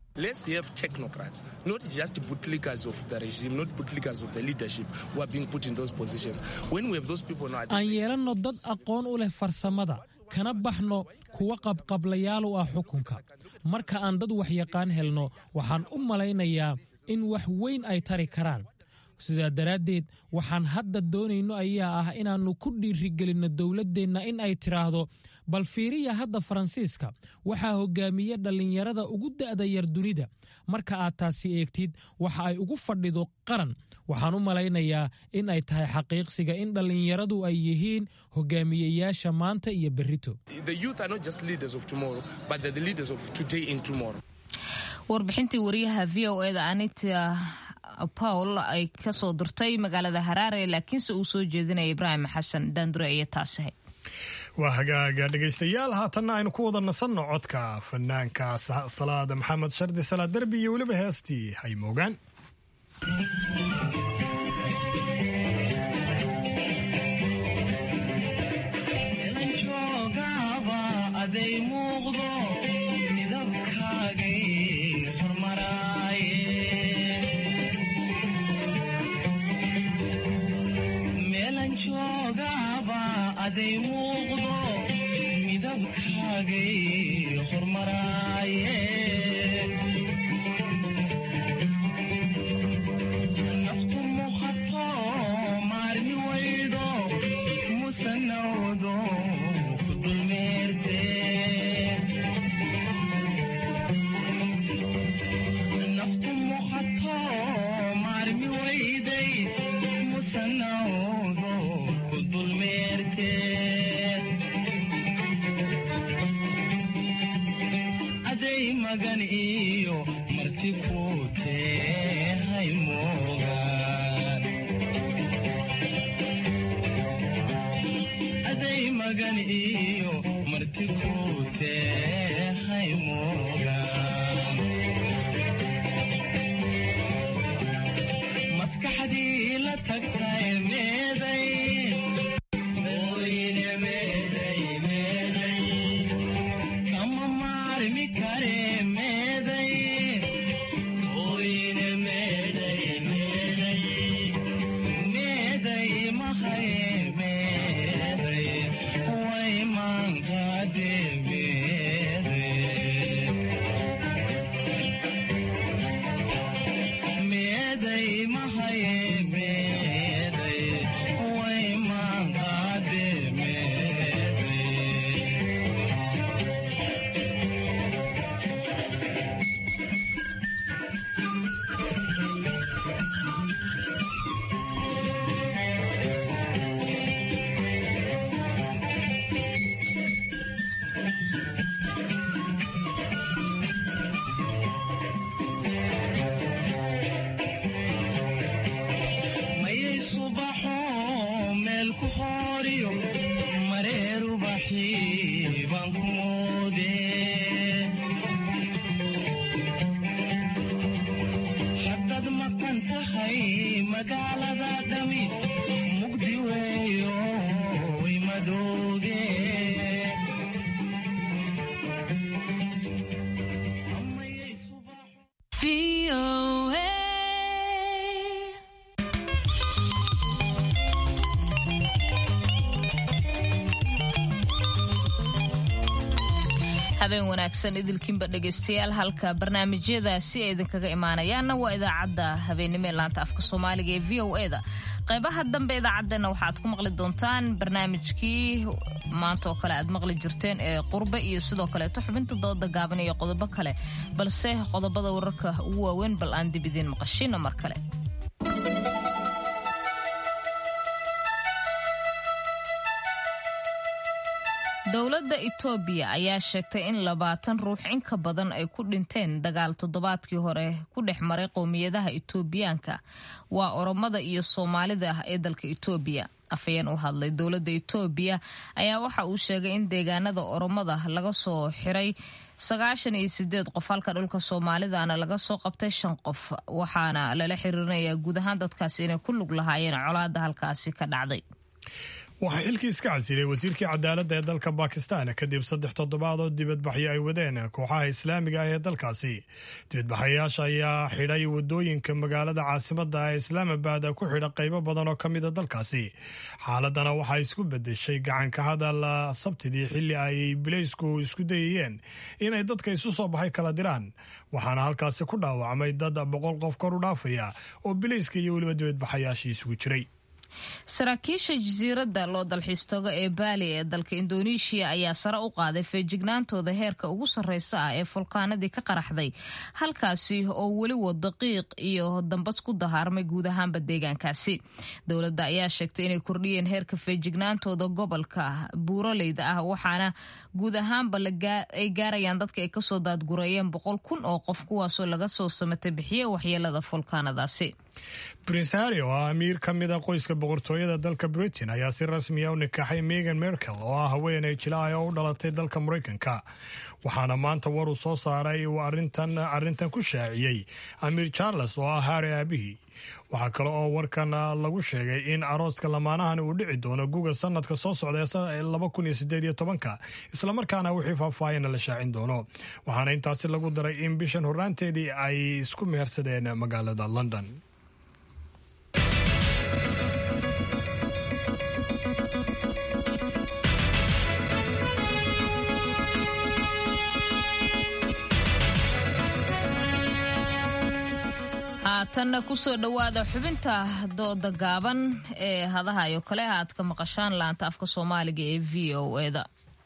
aan yeelanno dad aqoon u leh farsamada kana baxno kuwa qabqablayaal u ah xukunka marka aan dad waxyaqaan helno waxaan u malaynayaa in wax weyn ay tari karaan sidaa daraaddeed waxaan hadda doonayno ayaa ah inaannu ku dhiirigelinno dowladdeenna in ay tidhaahdo bal fiiriya hadda faransiiska waxaa hoggaamiya dhallinyarada ugu da'da yar dunida marka aad taasi eegtid waxa ay ugu fadhido qaran waxaan u malaynayaa in ay tahay xaqiiqsiga in dhallinyaradu ay yihiin hogaamiyeyaasha maanta iyo berrito warbixintii wariyaha v o eda anita paul ay ka soo dirtay magaalada haraare laakiinse uu soo jeedinaya ibraahim xasan daandure iyo taasahay waa hagaaga dhegaystayaal haatanna aynu ku wada nasanno codka fanaanka salaada maxamed shardi salaad derbi iyo weliba heestii hay moogaan siman tahay magaalada dhami mugdi weeyo way madooge habeen wanaagsan idilkiinba dhegaystayaal halka barnaamijyadaasi ay idinkaga imaanayaanna waa idaacadda habeennimo ee laanta afka soomaaliga ee v o e da qaybaha dambe idaacaddeenna waxaad ku maqli doontaan barnaamijkii maanta oo kale aad maqli jirteen ee qurbe iyo sidoo kaleeto xubinta dooda gaaban iyo qodobo kale balse qodobada wararka ugu waaweyn bal aan dib idiin maqashino mar kale dowladda itoobiya ayaa sheegtay in labaatan ruux in ka badan ay ku dhinteen dagaal toddobaadkii hore ku dhex maray qowmiyadaha itoobiyaanka waa oromada iyo soomaalida ee dalka itoobiya afhayeen u hadlay dowladda itoobiya ayaa waxa uu sheegay in deegaanada oromada laga soo xiray sagaashan iyo sideed qof halka dhulka soomaalidana laga soo qabtay shan qof waxaana lala xiriirinayaa guud ahaan dadkaasi inay ku lug lahaayeen colaada halkaasi ka dhacday waxaa xilkii iska casilay wasiirkii cadaaladda ee dalka bakistan kadib saddex toddobaad oo dibadbaxyo ay wadeen kooxaha islaamiga ah ee dalkaasi dibadbaxayaasha ayaa xidhay wadooyinka magaalada caasimada ee islaamabad ku xidha qaybo badan oo ka mida dalkaasi xaaladana waxaa isku bedeshay gacanka hadal sabtidii xili ay bileysku isku dayayeen inay dadka isu soo baxay kala diraan waxaana halkaasi ku dhaawacmay dad boqol qof kor u dhaafaya oo bileyska iyo weliba dibadbaxayaashii isugu jiray saraakiisha jasiiradda loo dalxiistooga ee baali ee dalka indoneeshiya ayaa sare u qaaday feejignaantooda heerka ugu sarreysa ah ee fulkaanadii ka qaraxday halkaasi oo weli wado qiiq iyo dambas ku dahaarmay guud ahaanba deegaankaasi dowladda ayaa sheegtay inay kordhiyeen heerka feejignaantooda gobolka buuraleyda ah waxaana guud ahaanba ay gaarayaan dadka ay kasoo daadgureeyeen boqol kun oo qof kuwaasoo laga soo samatay bixiye waxyeelada fulkaanadaasi prince harry oo ah amiir ka mid a qoyska boqortooyada dalka britain ayaa si rasmiya u nikaaxay megan merkel oo ah haweeney jilaahay oo u dhalatay dalka maraykanka waxaana maanta war uu soo saaray uu arintan arrintan ku shaaciyey amiir charles oo ah harry aabihii waxaa kale oo warkan lagu sheegay in arooska lamaanahan uu dhici doono guga sanadka soo socda ee laba kun iyo sideed iyo tobanka islamarkaana wixii faahfaahina la shaacin doono waxaana intaasi lagu daray in bishan horraanteedii ay isku mehersadeen magaalada london haatanna kusoo dhowaada xubinta dooda gaaban ee hadahayo kale aad ka maqashaan laanta afka soomaaliga ee v o eda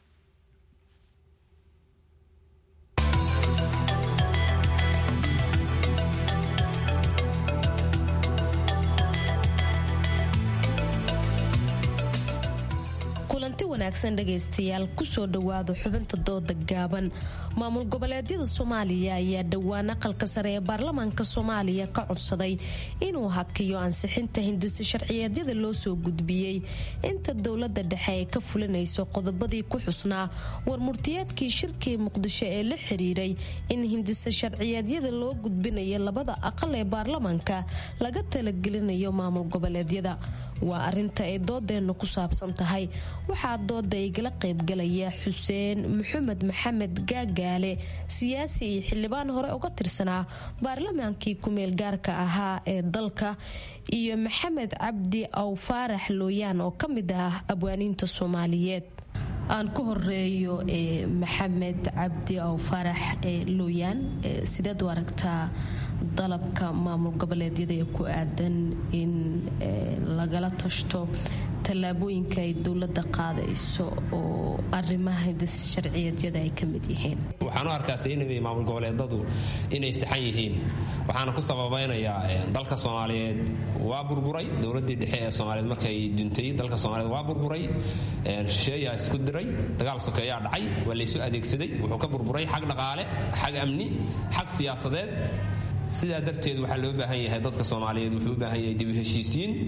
kulanti wanaagsan dhegaystayaal kusoo dhowaada xubinta dooda gaaban maamul goboleedyada soomaaliya ayaa dhowaan aqalka sare ee baarlamaanka soomaaliya ka codsaday inuu hakiyo ansixinta hindisa sharciyeedyada loo soo gudbiyey inta dowlada dhexe ay ka fulinayso qodobadii ku xusnaa warmurtiyeedkii shirkii muqdisho ee la xiriiray in hindisa sharciyeedyada loo gudbinayo labada aqal ee baarlamaanka laga talagelinayo maamul goboleedyada waa arinta ay doodeennu ku saabsan tahay waxaa dooda igala qaybgalaya xuseen maxamed maxamed gaagaale siyaasi iyo xildhibaan hore uga tirsanaa baarlamaankii kumeel gaarka ahaa ee dalka iyo maxamed cabdi aw faarax looyaan oo ka mid ah abwaaniinta soomaaliyeed aan ku horeeyo maxamed cabdi aw faarax looyaan sideed u aragtaa dalabka maamul goboleedyada ee ku aadan in lagala tashto tallaabooyinka ay dowladda qaadayso oo arrimaha hindis sharciyeedyada ay ka mid yihiin waxaan u arkaa saynamay maamul goboleedadu inay saxan yihiin waxaana ku sababaynayaa dalka soomaaliyeed waa burburay dowladii dhexe ee soomaaliyeed markay duntay dalka soomaaliyeed waa burburay shisheeyaa isku diray dagaal sokeeyaa dhacay waa laysu adeegsaday wuxuu ka burburay xag dhaqaale xag amni xag siyaasadeed sidaa darteed waxaa loo baahan yahay dadka soomaaliyeed wuxuu u baahan yahay dib u heshiisiin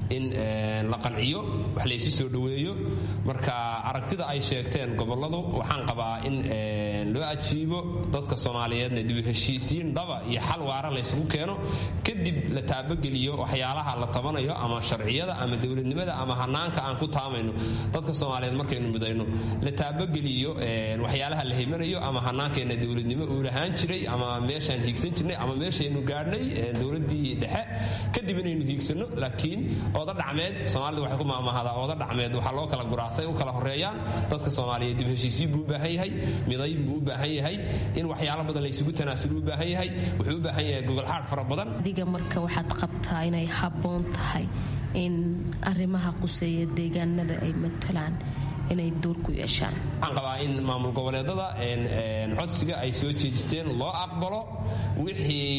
in la qanciyo wax laysu soo dhoweeyo marka aragtida ay sheegteen gobolladu waxaan qabaa in loo ajiibo dadka soomaaliyeedna dib u heshiisiin dhaba iyo xal waara laysugu keeno kadib la taabageliyo waxyaalaha la tabanayo ama sharciyada ama dowladnimada ama hanaanka aan ku taamayno dadka soomaaliyeed markaynu midayno la taabageliyo waxyaalaha la himanayo ama hanaankeenna dowladnimo uu lahaan jiray ama meeshaan hiigsan jirnay ama meeshaynu gaadhnay dowladii dhexe kadib inaynu hiigsano laakiin ooda dhacmeed soomaalida waxay ku maamahdaa ooda dhacmeed waxaa loo kala guraasay u kala horeeyaan dadka soomaaliyeed dib heshiisiin buu u baahan yahay midayn buu u baahan yahay in waxyaalo badan laysugu tanaasulo u baahan yahay wuxuu u baahan yahay gogolxaadh fara badan adiga marka waxaad qabtaa inay habboon tahay in arrimaha quseeya deegaanada ay matalaan inay door ku yeeshaan waxaan qabaa in maamul goboleedada codsiga ay soo jeejisteen loo aqbalo wixii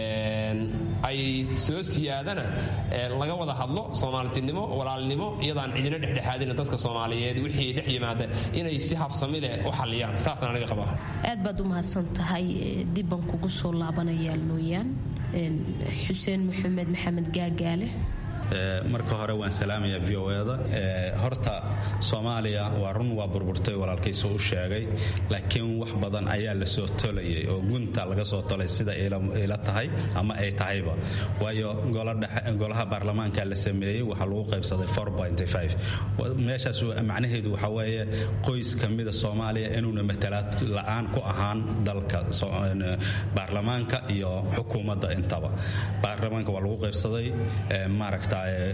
ay soo siyaadana laga wada hadlo soomaaltinimo walaalnimo iyadaan cidina dhexdhexaadina dadka soomaaliyeed wixii dhex yimaada inay si habsami leh u xalliyaan saasaan aniga qabaa aad baad u mahadsan tahay dibban kugu soo laabanayaa looyaan xuseen maxamed maxamed gaagaale marka hore waan salaamayaa v o da horta soomaaliya waa run waa burburtay walaalkiisu u sheegay laakiin wax badan ayaa la soo tolayay oo gunta laga soo tolay sida ila tahay ama ay tahayba waayo golaha baarlamaanka la sameeyey waxaa lagu qaybsaday meeshaas macnaheedu waxa weeye qoys ka mida soomaaliya inuuna matalaad la'aan ku ahaan dalka baarlamaanka iyo xukuumadda intaba baarlamaanka waa lagu qaybsaday maaragta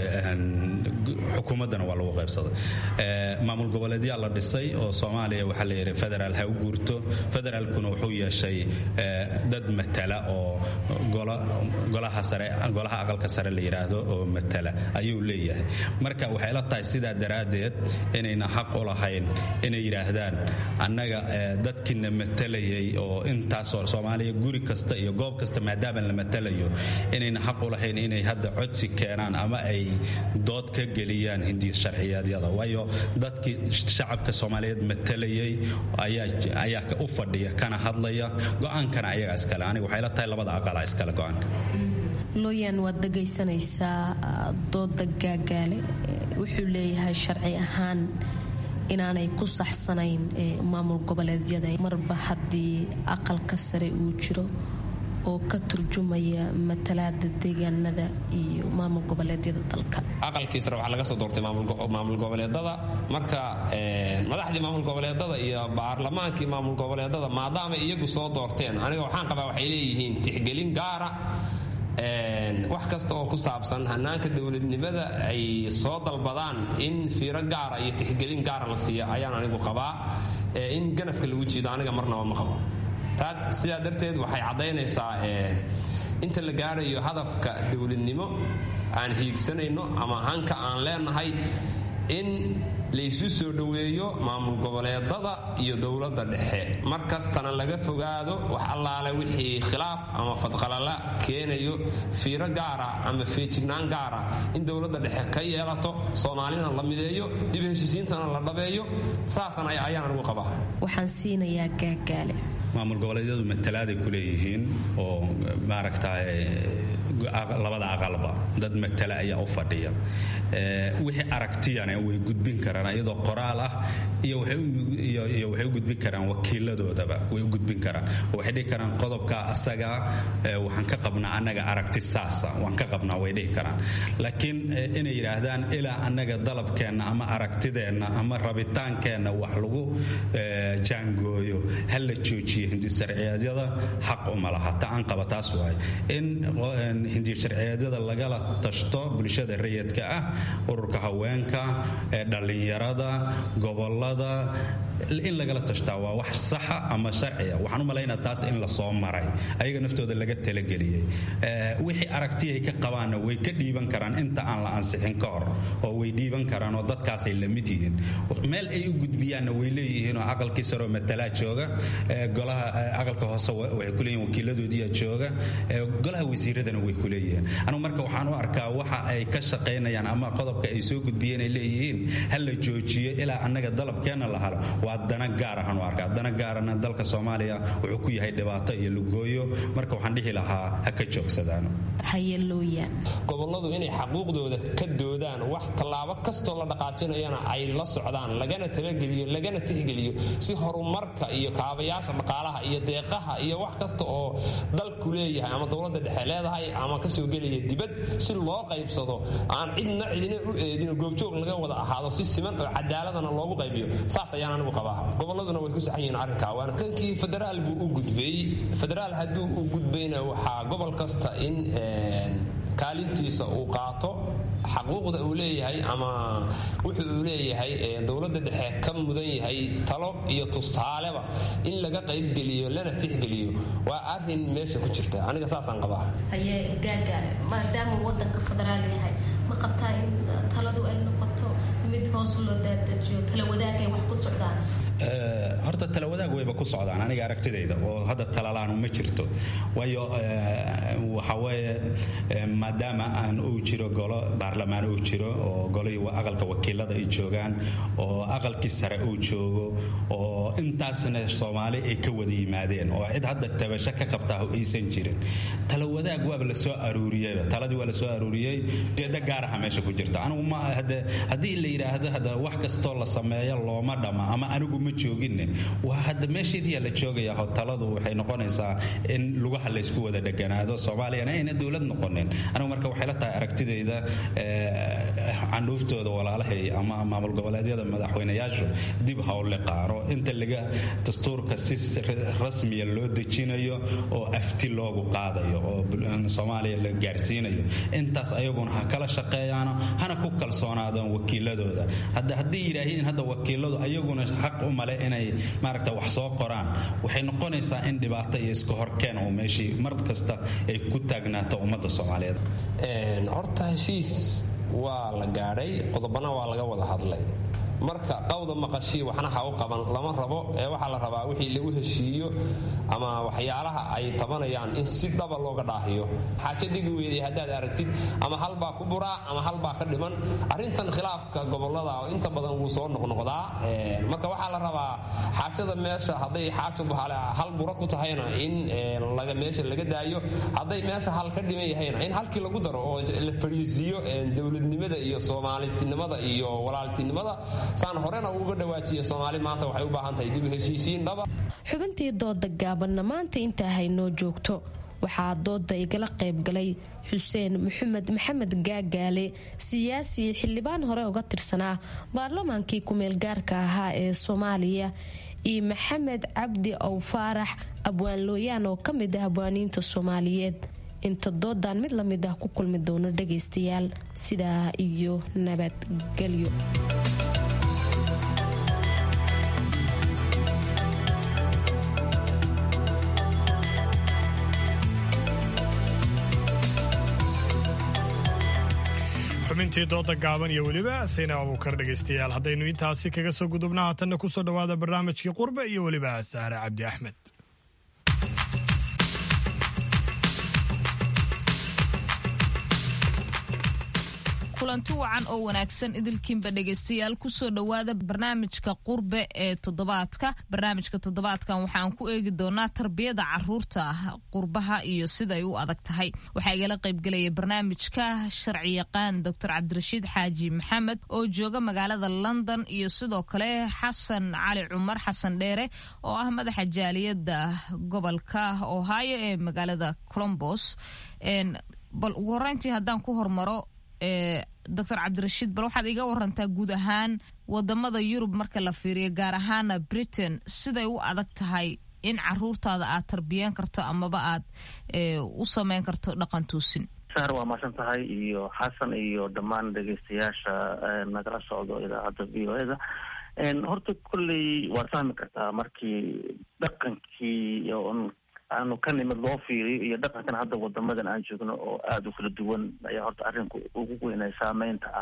xukuumaddana waa lagu qaybsaday maamul goboleedyaa la dhisay oo soomaaliya waxaa la yidhi federaal ha u guurto federaalkuna wuxuu yeeshay dad matala oo golaha sare golaha aqalka sare la yidhaahdo oo matala ayuu leeyahay marka waxay la tahay sidaa daraaddeed inayna xaq u lahayn inay yidhaahdaan annaga dadkiina matalayay oo intaasoo soomaaliya guri kasta iyo goob kasta maadaama la matalayo inayna xaq u lahayn inay hadda codsi keenaan ama ay dood ka geliyaan hindiya sharciyeedyada waayo dadkii shacabka soomaaliyeed matalayay ayaa u fadhiya kana hadlaya go-aankana ayagaa iskale aniga waxay la tahay labada aqala iskale go-aanka looyaan waad dhegaysanaysaa dooda gaagaale wuxuu leeyahay sharci ahaan inaanay ku saxsanayn maamul goboleedyada marba haddii aqalka sare uu jiro oo ka turjumaya matalaada deegaanada iyo maamul goboleedyada dalka aqalkii sare waxaa laga soo doortay maamul goboleedada marka madaxdii maamul goboleedada iyo baarlamaankii maamul goboleedada maadaama iyagu soo doorteen aniga waxaan qabaa waxay leeyihiin tixgelin gaara wax kasta oo ku saabsan hanaanka dowladnimada ay soo dalbadaan in fiiro gaara iyo tixgelin gaara la siiya ayaan anigu qabaa in ganafka lagu jiido aniga marnaba ma qabo taa sidaa darteed waxay caddaynaysaa inta la gaarayo hadafka dowladnimo aan hiigsanayno ama hanka aan leenahay in laysu soo dhoweeyo maamul goboleedada iyo dowladda dhexe mar kastana laga fogaado wax allaale wixii khilaaf ama fadqalala keenayo fiiro gaara ama feejignaan gaara in dowladda dhexe ka yeelato soomaalina la mideeyo dib heshiisiintana la dhabeeyo saasan ayaan anigu qabaa waxaan siinayaa gaagaale maamul goboleedyadu matalaaday ku leeyihiin oo maaragtay labada aqalba dad matala ayaa u fadhiya wixii aragtiyana way gudbin karaan iyadoo qoraal ah iyo waxay u gudbin karaan wakiiladoodaba way u gudbin karaan oo waxay dhihi karaan qodobka asaga waxaan ka qabnaa annaga aragti saasa waan ka qabnaa way dhihi karaan laakiin inay yidhaahdaan ilaa annaga dalabkeenna ama aragtideenna ama rabitaankeenna wax lagu jaangooyo ha la joojiyo hindisharciyeedyada xaq uma laha ta aan qaba taas waay in hindisharciyeedyada lagala tashto bulshada rayidka ah ururka haweenka dhallinyarada gobolada in lagala tashtaa waa wax saxa ama sharciya waxaan u malaynaa taas in lasoo maray ayaga naftooda laga talageliyey wixii aragtiyay ka qabaanna way ka dhiiban karaan inta aan la ansixin ka hor oo way dhiiban karaan oo dadkaasay la mid yihiin meel ay u gudbiyaanna way leeyihiin oo aqalkii saroo matalaa jooga golaha aqalka hoose waxay ku leeyihin wakiiladoodiyaa jooga golaha wasiiradana way ku leeyihiin anugu marka waxaan u arkaa waxa ay ka shaqaynayaan ama qodobka ay soo gudbiyeen ay leeyihiin ha la joojiyo ilaa annaga dalabkeenna la halo waa dana gaar ahaan u arkaa dana gaarana dalka soomaaliya wuxuu ku yahay dhibaato iyo lugooyo marka waxaan dhihi lahaa ha ka joogsadaan hayalooyaan goboladu inay xaquuqdooda ka doodaan wax tallaabo kastoo la dhaqaajinayana ay la socdaan lagana talageliyo lagana tixgeliyo si horumarka iyo kaabayaasha dhaqaalaha iyo deeqaha iyo wax kasta oo dalku leeyahay ama dowladda dhexe leedahay ama kasoo gelaya dibad si loo qaybsado aan cidna cidina u eedino goobjoog laga wada ahaado si siman oo cadaaladana loogu qaybiyo saas ayaan anigu qabaa goboladuna way ku saxan yihiin arrinkaa waana dhankii federaal buu u gudbay federaal hadduu u gudbayna waxaa gobol kasta in kaalintiisa uu qaato xaquuqda uu leeyahay ama wuxuu uu leeyahay dowladda dhexe ka mudan yahay talo iyo tusaaleba in laga qaybgeliyo lana tixgeliyo waa arin meesha ku jirta aniga saasaan qabaa haye gaagaale maadaama wadanka federaal yahay ma qabtaa in taladu ay noqoto mid hoos loo daadajiyo tala wadaagay wax ku socdaan horta tala wadaag wayba ku socdaan aniga aragtidayda oo hadda talalaanu ma jirto waayo waxa weeye maadaama aan uu jiro golo baarlamaan uu jiro oo golihii aqalka wakiilada ay joogaan oo aqalkii sare uu joogo oo intaasna soomaali ay ka wada yimaadeen oo cid hadda tabasho ka qabtaa aysan jirin tala wadaag waaba la soo aruuriyeyba taladii waa la soo aruuriyey ujeedo gaaraha meesha ku jirta anigu ma haddii la yidhaahdo hadda wax kastoo la sameeyo looma dhama ama anigu ma jooginne waa hadda meesheediyaa la joogaya taladu waxay noqonaysaa in lugaha laysku wada dheganaado soomaaliyana ayna dowlad noqonin anigu marka waxay la tahay aragtidayda candhuuftooda walaalahay ama maamul goboleedyada madaxweynayaashu dib hawle qaaro inta laga dastuurka si rasmiya loo dejinayo oo afti loogu qaadayo oo soomaaliya la gaarsiinayo intaas ayaguna ha kala shaqeeyaano hana ku kalsoonaadaan wakiiladooda hadda haddii yidhaahiin hadda wakiiladu ayaguna xaq u male inay maaragta wax soo qoraan waxay noqonaysaa in dhibaato iyo iska horkeen oo meeshii mar kasta ay ku taagnaato ummadda soomaaliyeed horta heshiis waa la gaadhay qodobana waa laga wada hadlay marka qawda maqashii waxna ha u qaban lama rabo ee waxaa la rabaa wixii lagu heshiiyo ama waxyaalaha ay tabanayaan in si dhaba looga dhaahiyo xaajo dhigi weeday haddaad aragtid ama halbaa ku buraa ama halbaa ka dhiman arrintan khilaafka gobolada oo inta badan wuu soo noqnoqdaa marka waxaa la rabaa xaajada meesha hadday xaajo hal bura ku tahayna in meesha laga daayo hadday meesha hal ka dhiman yahayna in halkii lagu daro oo la fadhiisiiyo dowladnimada iyo soomalitinimada iyo walaaltinimada saan horena uga dhawaajiya soomaali maanta waxay u baahan tahay dib u heshiisiin dhaba xubintii dooda gaabanna maanta intaa haynoo joogto waxaa dooda igala qaybgalay xuseen maxamed maxamed gaagaale siyaasi xildhibaan hore uga tirsanaa baarlamaankii ku-meelgaarka ahaa ee soomaaliya iyo maxamed cabdi ow faarax abwaan looyaan oo ka mid ah abwaaniinta soomaaliyeed inta doodan mid la mid ah ku kulmi doono dhagaystayaal sidaa iyo nabadgelyo xubintii dooda gaaban iyo weliba sayna abuukar dhegaystayaal haddaynu intaasi kaga soo gudubna haatanna kusoo dhowaada barnaamijkii qurbe iyo weliba sahre cabdi axmed kulanti wacan oo wanaagsan idilkiinba dhegaystayaal kusoo dhowaada barnaamijka qurbe ee toddobaadka barnaamijka toddobaadkan waxaan ku eegi doonaa tarbiyada caruurta qurbaha iyo siday u adag tahay waxaa igala qaybgelaya barnaamijka sharci yaqaan doctor cabdirashiid xaaji maxamed oo jooga magaalada london iyo sidoo kale xasan cali cumar xasan dheere oo ah madaxa jaaliyada gobolka ohio ee magaalada colombos bal ugu horeyntii haddaan ku hormaro doctor cabdirashiid bal waxaad iga warantaa guud ahaan wadamada yurub marka la fiiriyo gaar ahaana britain siday u adag tahay in caruurtaada aad tarbiyeen karto amaba aad u sameyn karto dhaqan tuusin sar waa maasan tahay iyo xasan iyo dhammaan dhegeystayaasha nagala socdo idaacadda v o eda horta kolley waad fahmi kartaa markii dhaqankii aanu ka nimid loo fiiriyo iyo dhaqankan hadda wadamadan aan joogno oo aada u kala duwan ayaa horta arrinku ugu weynay saameynta ah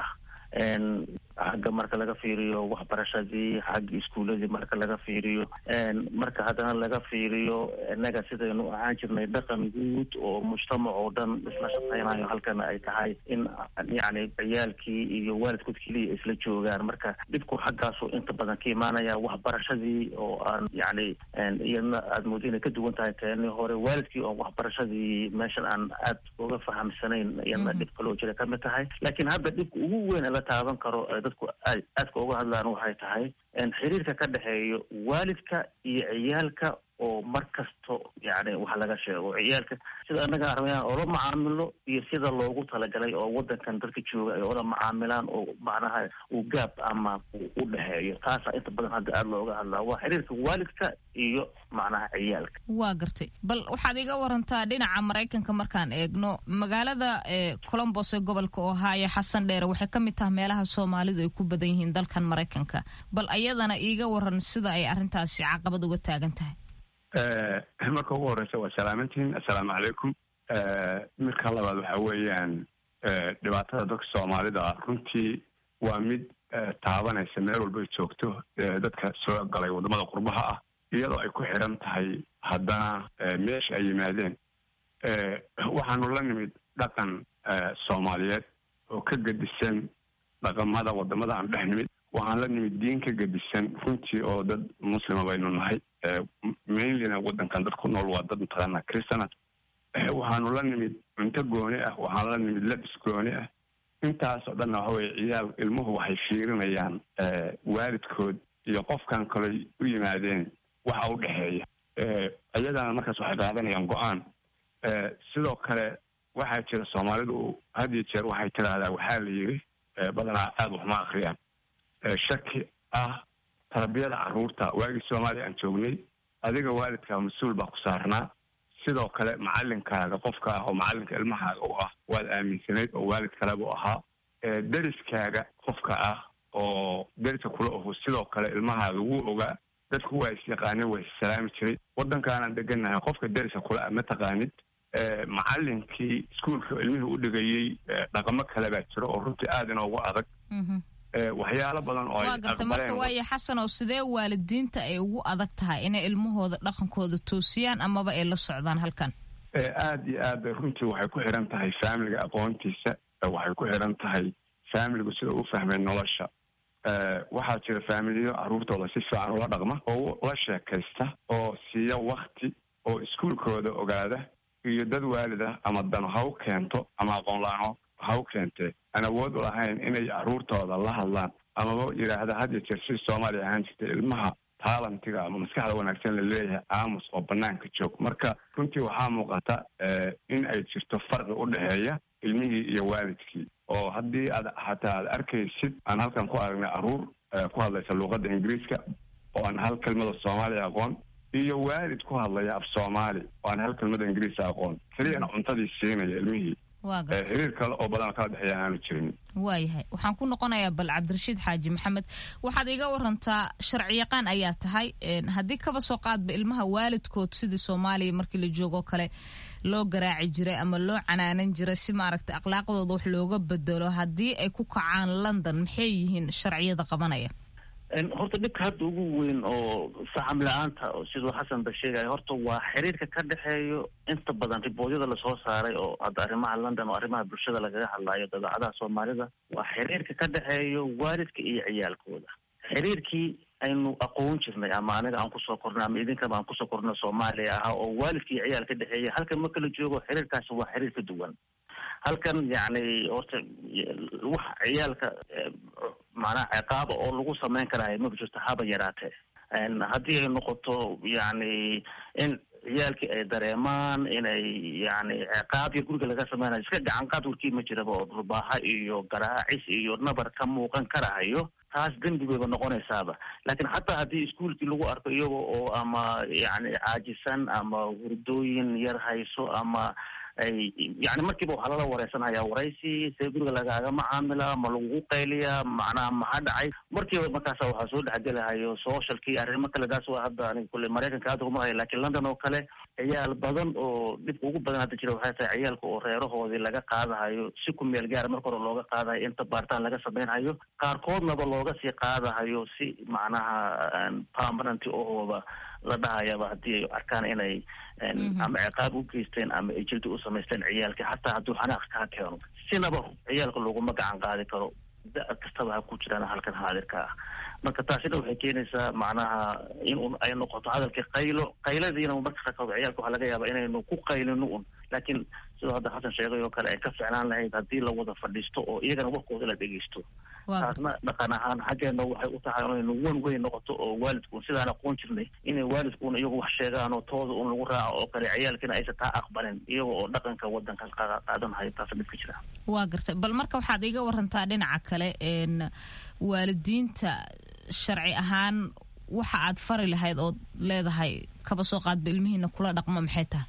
xagga marka laga fiiriyo waxbarashadii xagga iskuuladii marka laga fiiriyo marka haddana laga fiiriyo innaga sidaynu ahaan jirnay dhaqan guud oo mujtamac oo dhan isla shaqeynayo halkana ay tahay in yacni ciyaalkii iyo waalidkood keliya isla joogaan marka dhibku xaggaasu inta badan ka imaanaya waxbarashadii oo aan yacni iyadna aada moodo inay ka duwan tahay teeni hore waalidkii oon waxbarashadii meeshan aan aad uga fahamsanayn iyadna dhib kaloo jira ka mid tahay laakiin hadda dhibka ugu weyn ee la taaban karo dadku aad aadka uga hadlaan waxay tahay xiriirka ka dhexeeyo waalidka iyo ciyaalka oo mar kasto yani wax laga sheego ciyaalka sida annaga armayaan oola macaamilo iyo sida loogu talagalay oo wadankan dadka jooga ay ola macaamilaan oo macnaha uu gaab ama u dhexeeyo taasaa inta badan hadda aada looga hadlaa waa xiriirka waalidka iyo macnaha ciyaalka waa gartay bal waxaad iga warantaa dhinaca maraykanka markaan eegno magaalada colombos ee gobolka ohio xasan dheere waxay ka mid tahay meelaha soomaalidu ay ku badan yihiin dalkan maraykanka bal ayadana iiga waran sida ay arrintaasi caqabad uga taagan tahay marka ugu horeysa waa salaamantihiin assalaamu calaykum midka labaad waxa weeyaan dhibaatada dadka soomaalida runtii waa mid taabanaysa meel walba ay joogto dadka soo galay waddamada qurbaha ah iyadoo ay ku xiran tahay haddana meesha ay yimaadeen waxaanu la nimid dhaqan soomaaliyeed oo ka gedisan dhaqamada waddamada aan dhex nimid waxaan la nimid diin ka gedisan runtii oo dad muslima baynu nahay mainlyna waddankan dad ku nool waa dad mataqaana christana waxaanu la nimid cunto gooni ah waxaan la nimid labis gooni ah intaas oo dhanna waxa weye ciyaal ilmuhu waxay fiirinayaan waalidkood iyo qofkan kaley u yimaadeen waxa u dhexeeya iyagana markaas waxay qaadanayaan go-aan sidoo kale waxaa jira soomaalidu had iyo jeer waxay tidhaahdaa waxaa la yidhi badanaa aada waxma akriyaan shaki ah tarbiyada carruurta waagii soomaaliya aan joognay adiga waalidkaa mas-uul baa ku saarnaa sidoo kale macalinkaaga qofka ah oo macalinka ilmahaaga u ah waad aaminsanayd oo waalid kaleba u ahaa deriskaaga qofka ah oo deriska kula oho sidoo kale ilmahaaga wuu ogaa dadku waa is yaqaaneen waa issalaami jiray waddankaanaan degannahay qofka deriska kula ah ma taqaanid macalinkii iskuolka ilmihii u dhigayey dhaqamo kale baa jiro oo runtii aada inoogu adag waxyaalo badan oo waa garta marka waayo xasan oo sidee waalidiinta ay ugu adag tahay inay ilmahooda dhaqankooda toosiyaan amaba ay la socdaan halkan aada iyo aad bay runtii waxay ku xiran tahay faamiliga aqoontiisa waxay ku xiran tahay faamiligu sida u fahmay nolosha waxaa jira faamiliyo carruurtooda si fiican ula dhaqma oo la sheekaysta oo siiya wakti oo iskuolkooda ogaada iyo dad waalid ah ama dano ha u keento ama aqoon la-aan ha u keentee aan awood u lahayn inay carruurtooda la hadlaan amaba yidhaahda had iyo jeer si soomaaliya ahaan jirtay ilmaha taalantiga ama maskaxda wanaagsan la leeyahay aamus oo banaanka joog marka runtii waxaa muuqata in ay jirto farqi u dhexeeya ilmihii iyo waalidkii oo haddii aad xataa aad arkaysid aan halkan ku aragnay carruur ku hadlaysa luuqadda ingiriiska oo aan hal kelmada soomaaliya aqoon iyo waalid ku hadlaya af soomaali oo aan hal kelmada ingiriisa aqoon keliyana cuntadii siinaya ilmihii xiriir kale oo badan kala dhexeeya aanu jirin waayahay waxaan ku noqonayaa bal cabdirashiid xaaji maxamed waxaad iga warantaa sharci yaqaan ayaa tahay haddii kaba soo qaadba ilmaha waalidkood sidii soomaaliya markii la joogoo kale loo garaaci jiray ama loo canaanan jiray si maaragtay akhlaaqdooda wax looga bedelo haddii ay ku kacaan london maxay yihiin sharciyada qabanaya horta dhibka hadda ugu weyn oo saxam la-aanta siduu xasan ba sheegaya horta waa xiriirka ka dhexeeyo inta badan riboodyada lasoo saaray oo hadda arrimaha london oo arrimaha bulshada lagaga hadlayo dabeecadaha soomaalida waa xiriirka ka dhexeeyo waalidka iyo ciyaalkooda xiriirkii aynu aqoon jirnay ama aniga aan kusoo kornay ama idinkaba aan kusoo kornay soomaaliya ahaa oo waalidka iyo ciyaal ka dhexeeya halkan ma kala joogo xiriirkaasi waa xiriir ka duwan halkan yacni horta wax ciyaalka macnaha ciqaaba oo lagu sameyn karahay maba jirto haba yaraatee haddii ay noqoto yacni in ciyaalkii ay dareemaan inay yani ciqaab iyo guriga laga sameynayo iska gacan qaad warkii ma jiraba oo dhulbaaha iyo garaacis iyo nabar ka muuqan karahayo taas dembi bayba noqonaysaaba laakiin xataa haddii iskuolkii lagu arko iyaga oo ama yani caajisan ama hurdooyin yar hayso ama ay yani markiiba waxaa lala wareysanaya waraysi see guriga lagaaga macaamila ma lagugu qayliya macnaha maxaa dhacay markiiba markaasa waxaa soo dhexgelahayo socialkii arrimo kale taas waa hadda aniga kule maraykanka aad kuma haya lakin london oo kale ciyaal badan oo dhibka ugu badan hadda jira waxay tahay ciyaalka oo reerahoodii laga qaadahayo si ku meel gaara marka hore looga qaadahayo inta baaritaan laga sameynhayo qaarkoodnaba looga sii qaadahayo si macnaha permanent ohooba la dhahayaba haddii ay arkaan inay ama ciqaab u geysteen ama ay jildi u samaysteen ciyaalka xataa hadduu xanaaq kaa keeno sinaba ciyaalka looguma gacan qaadi karo da kastaba ha ku jiraan halkan haadirka ah marka taasina waxay keenaysaa macnaha in un ay noqoto hadalkii qaylo qayladiina marka qaarkood ciyaalka waxaa laga yaaba inaynu ku qaylino un laakiin sidoo hadda xasan sheegay oo kale ay ka ficnaan lahayd haddii la wada fadhiisto oo iyagana warkooda la dhegeysto taasna dhaqan ahaan xaggeena waxay u tahay inaynu wan weyn noqoto oo waalidkuun sidaan aqoon jirnay inay waalidkuun iyagu wax sheegaan oo tooda un lagu raaco oo kale ciyaalkiina aysan taa aqbalin iyaga oo dhaqanka wadanka qaadanhayo taasa dhibka jira waa gartay bal marka waxaad iga warantaa dhinaca kale waalidiinta sharci ahaan waxa aad fari lahayd ood leedahay kaba soo qaadba ilmihiina kula dhaqmo maxay tahay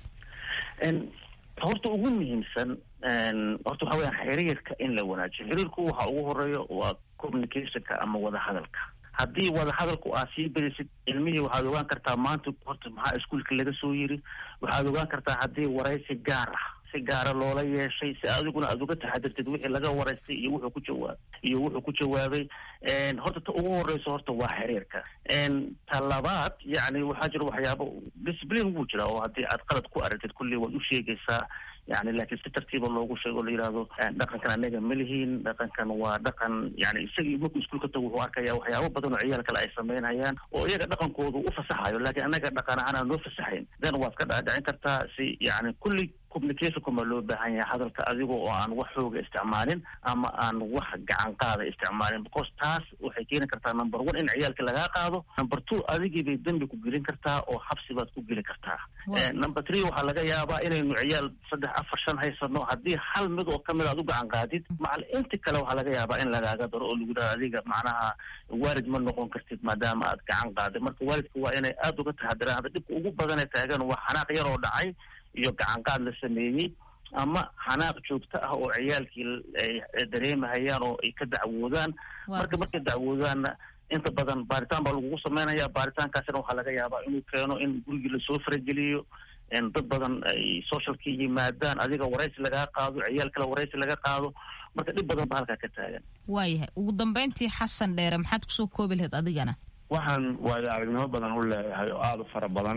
horta ugu muhiimsan horta waxa weyaan xiriirka in la wanaajiyo xiriirku waxa ugu horeeyo waa communicationka ama wadahadalka haddii wadahadalku aad sii berisid ilmihii waxaad ogaan kartaa maanta horta maxaa iskuolka laga soo yiri waxaad ogaan kartaa haddii waraysi gaar ah si gaara loola yeeshay si adiguna aad uga taxadirtid wixii laga waraystay iyo wuxuu ku jawaab iyo wuxuu ku jawaabay horta ta ugu horeyso horta waa xiriirka ta labaad yani waxaa jira waxyaabo discipline wuu jira oo haddii aad qalad ku aragtid kulli waad u sheegaysaa yani laakiin si tartiiba loogu sheego la yidhaahdo dhaqankan anaga ma lihiin dhaqankan waa dhaqan yani isagii markuu iskuulka tago wuxuu arkaya waxyaabo badan oo ciyaal kale ay sameynayaan oo iyaga dhaqankoodu u fasaxayo laakiin anaga dhaqan ahaan aan noo fasaxayn then waad ka dhaadhicin kartaa si yani kulli communicationkuma loo baahan yahay hadalka adiga oo aan wax xooga isticmaalin ama aan wax gacan qaada isticmaalin because taas waxay keeni kartaa number one in ciyaalka lagaa qaado number two adigii bay dembi ku gelin kartaa oo xabsi baad ku geli kartaa number three waxaa laga yaabaa inaynu ciyaal saddex afar shan haysano haddii hal mid oo kamid aad u gacan qaadid macal inti kale waxaa laga yaabaa in lagaaga daro oo lagu dhaha adiga macnaha waalid ma noqon kartid maadaama aad gacan qaaday marka waalidka waa inay aada uga taxadiraan hadda dhibka ugu badan ee taagan waa xanaaq yar oo dhacay iyo gacan qaad la sameeyey ama xanaaq joogto ah oo ciyaalkii ay dareemahayaan oo ay ka dacwoodaan marka markay dacwoodaanna inta badan baaritaan baa lagugu sameynaya baaritaankaasina waxaa laga yaabaa inuu keeno in gurigii lasoo farageliyo dad badan ay socialka yimaadaan adiga waraysi lagaa qaado ciyaal kale waraysi laga qaado marka dhib badan ba halkaa ka taagan waayahay ugu dambeyntii xasan dheere maxaad kusoo koobi lahayd adigana waxaan waayo aragnimo badan u leeyahay oo aada u fara badan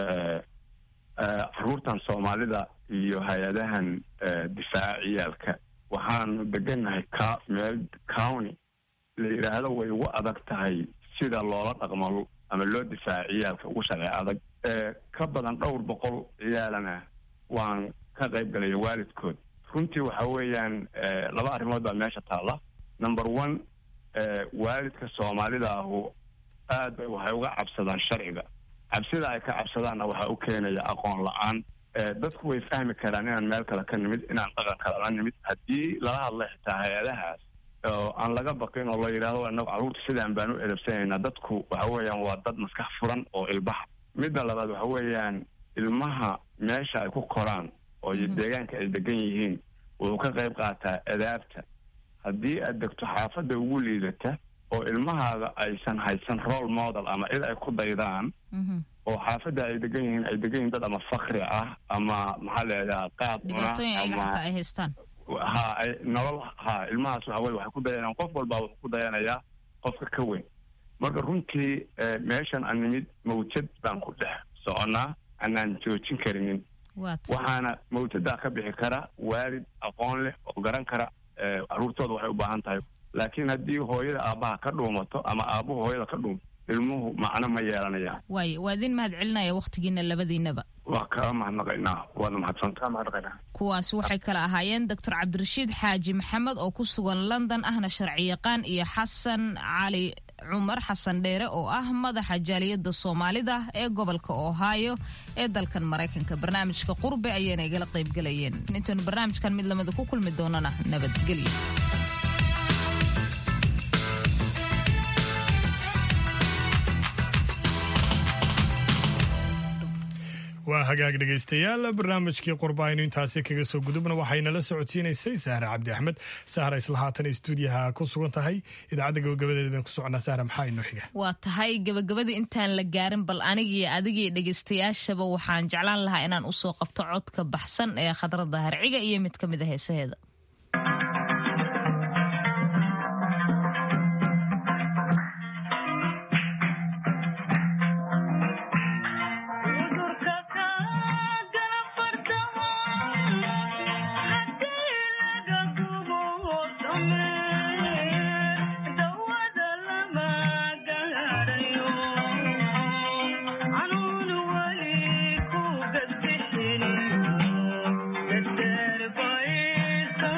caruurtan soomaalida iyo hay-adahan difaaca ciyaalka waxaanu degannahay ka meel county la yidhaahdo way ugu adag tahay sida loola dhaqmo ama loo difaaca ciyaalka ugu sharci adag ka badan dhowr boqol ciyaalana waan ka qayb galaya waalidkood runtii waxa weeyaan laba arrimood baa meesha taalla number one waalidka soomaalida ahu aad bay waxay uga cabsadaan sharciga cabsida ay ka cabsadaanna waxaa u keenaya aqoon la-aan dadku way fahmi karaan inaan meel kale ka nimid inaan dhaqan kale la nimid haddii lala hadla xitaa hay-adahaas oo aan laga baqin oo la yidhaahdo inagu carruurta sidaan baan u edabsanaynaa dadku waxa weeyaan waa dad maskax furan oo ilbaxa midda labaad waxa weeyaan ilmaha meesha ay ku koraan oo deegaanka ay degan yihiin wuxuu ka qayb qaataa adaabta haddii aad degto xaafadda ugu liidata oo ilmahaaga aysan haysan role model ama cid ay ku daydaan oo xaafadda ay degan yihiin ay degan yihiin dad ama fakri ah ama maxaa leedaha qaad cuna ama ay haystaan ha ay nolol ha ilmahaas waxa weye waxay ku dayanayaan qof walbaa wuxuu ku dayanayaa qofka ka weyn marka runtii meeshan aan nimid mawjad baan ku dhex soconnaa anaan joojin karinin waxaana mawjadaa ka bixi kara waalid aqoon leh oo garan kara carruurtooda waxay u baahan tahay laakiin haddii hooyada aabbaha ka dhuumato ama aabuhu hooyada ka dhuumato ilmuhu macno ma yeelanayaan waay waa idin mahad celinaya wakhtigiina labadiinaba waa kaa mahadnaqaynaa waadna mahadsantaa kuwaasi waxay kala ahaayeen doctor cabdirashiid xaaji maxamed oo ku sugan london ahna sharciyaqaan iyo xasan cali cumar xasan dheere oo ah madaxa jaaliyadda soomaalida ee gobolka ohio ee dalkan maraykanka barnaamijka qurbe ayayna igala qaybgalayeen intaynu barnaamijkan mid lamida ku kulmi doonana nabadgelyo waa waa hagaag dhegaystayaal barnaamijkii qurba aynu intaasi kaga soo gudubna waxaynala socodsiinaysay sahra cabdi axmed sahra isla haatan stuudiyaha ku sugan tahay idaacadda gabagabadeeda baynu ku soconaa sahra maxaa inoo xiga waa tahay gabagabadii intaan la gaarin bal anigii adigii dhegaystayaashaba waxaan jeclaan lahaa inaan usoo qabto codka baxsan ee khadrada harciga iyo mid ka mid a heesaheeda Thank you.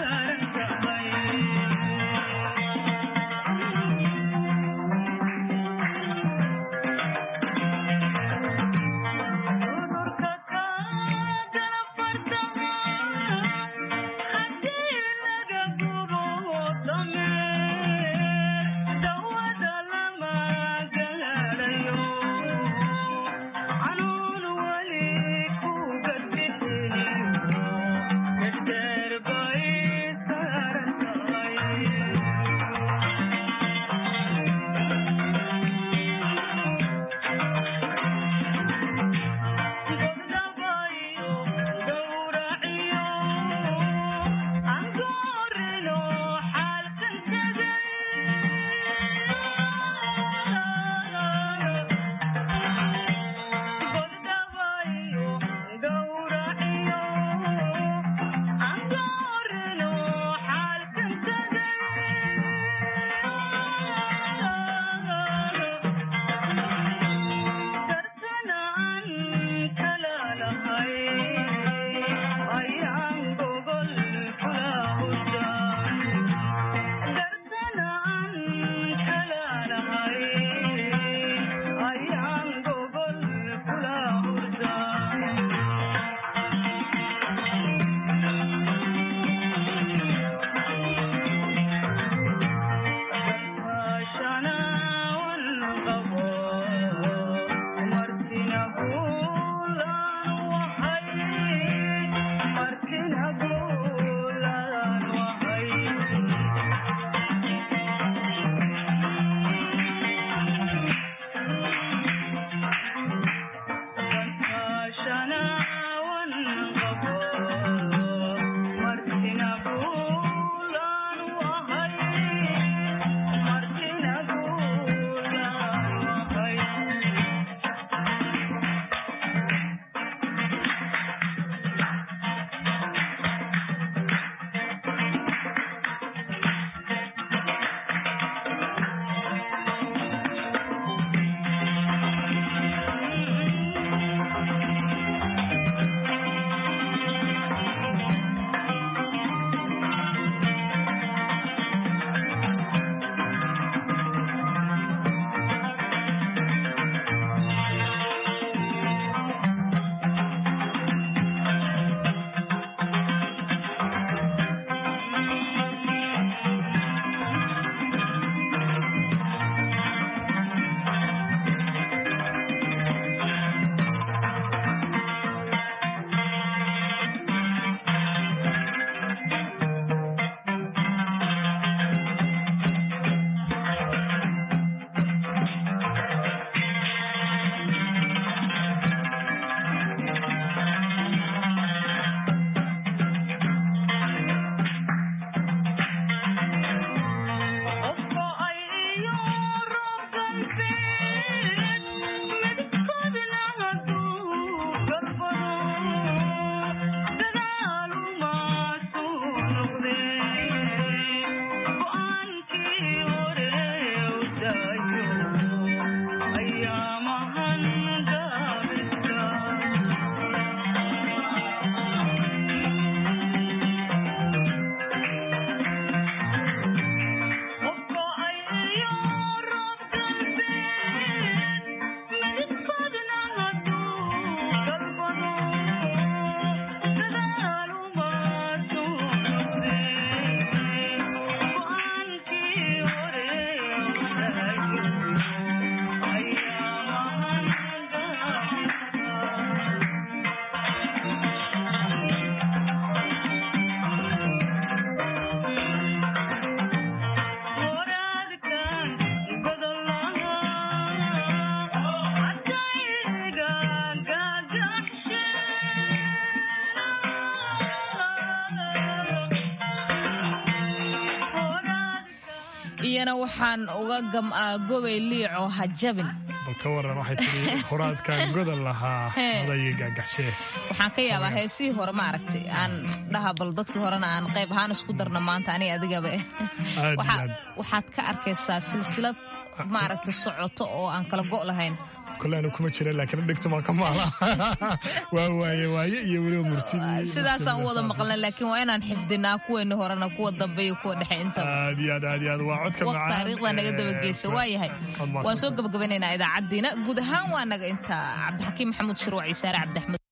iyana waxaan uga gam'aa gobay liico ha jabin bal ka waran waxay tidhi horaadkaan godan lahaa odayga gaagaxshee waxaan ka yaabaa heesihii hore ma aragtay aan dhaha bal dadkii horena aan qayb ahaan isku darna maanta aniga adigaba waxaad ka arkaysaa silsilad maaragta socoto oo aan kala go' lahayn kolanu kuma jira laakiin dhegto maa ka maala waa waaye waaye iyo weliba murtidii sidaasaan u wada maqlna laakiin waa inaan xifdinaa kuweeni horena kuwa dambe iyo kuwa dhexe intaba aad iyo aad aad iyo aad waa codka waqti macaan taariikhda naga dabageysa waa yahay waan soo gabagabanaynaa idaacaddiina guud ahaan waa naga intaa cabdixakiim maxamuud shuruuc iyo saare cabdiaxmed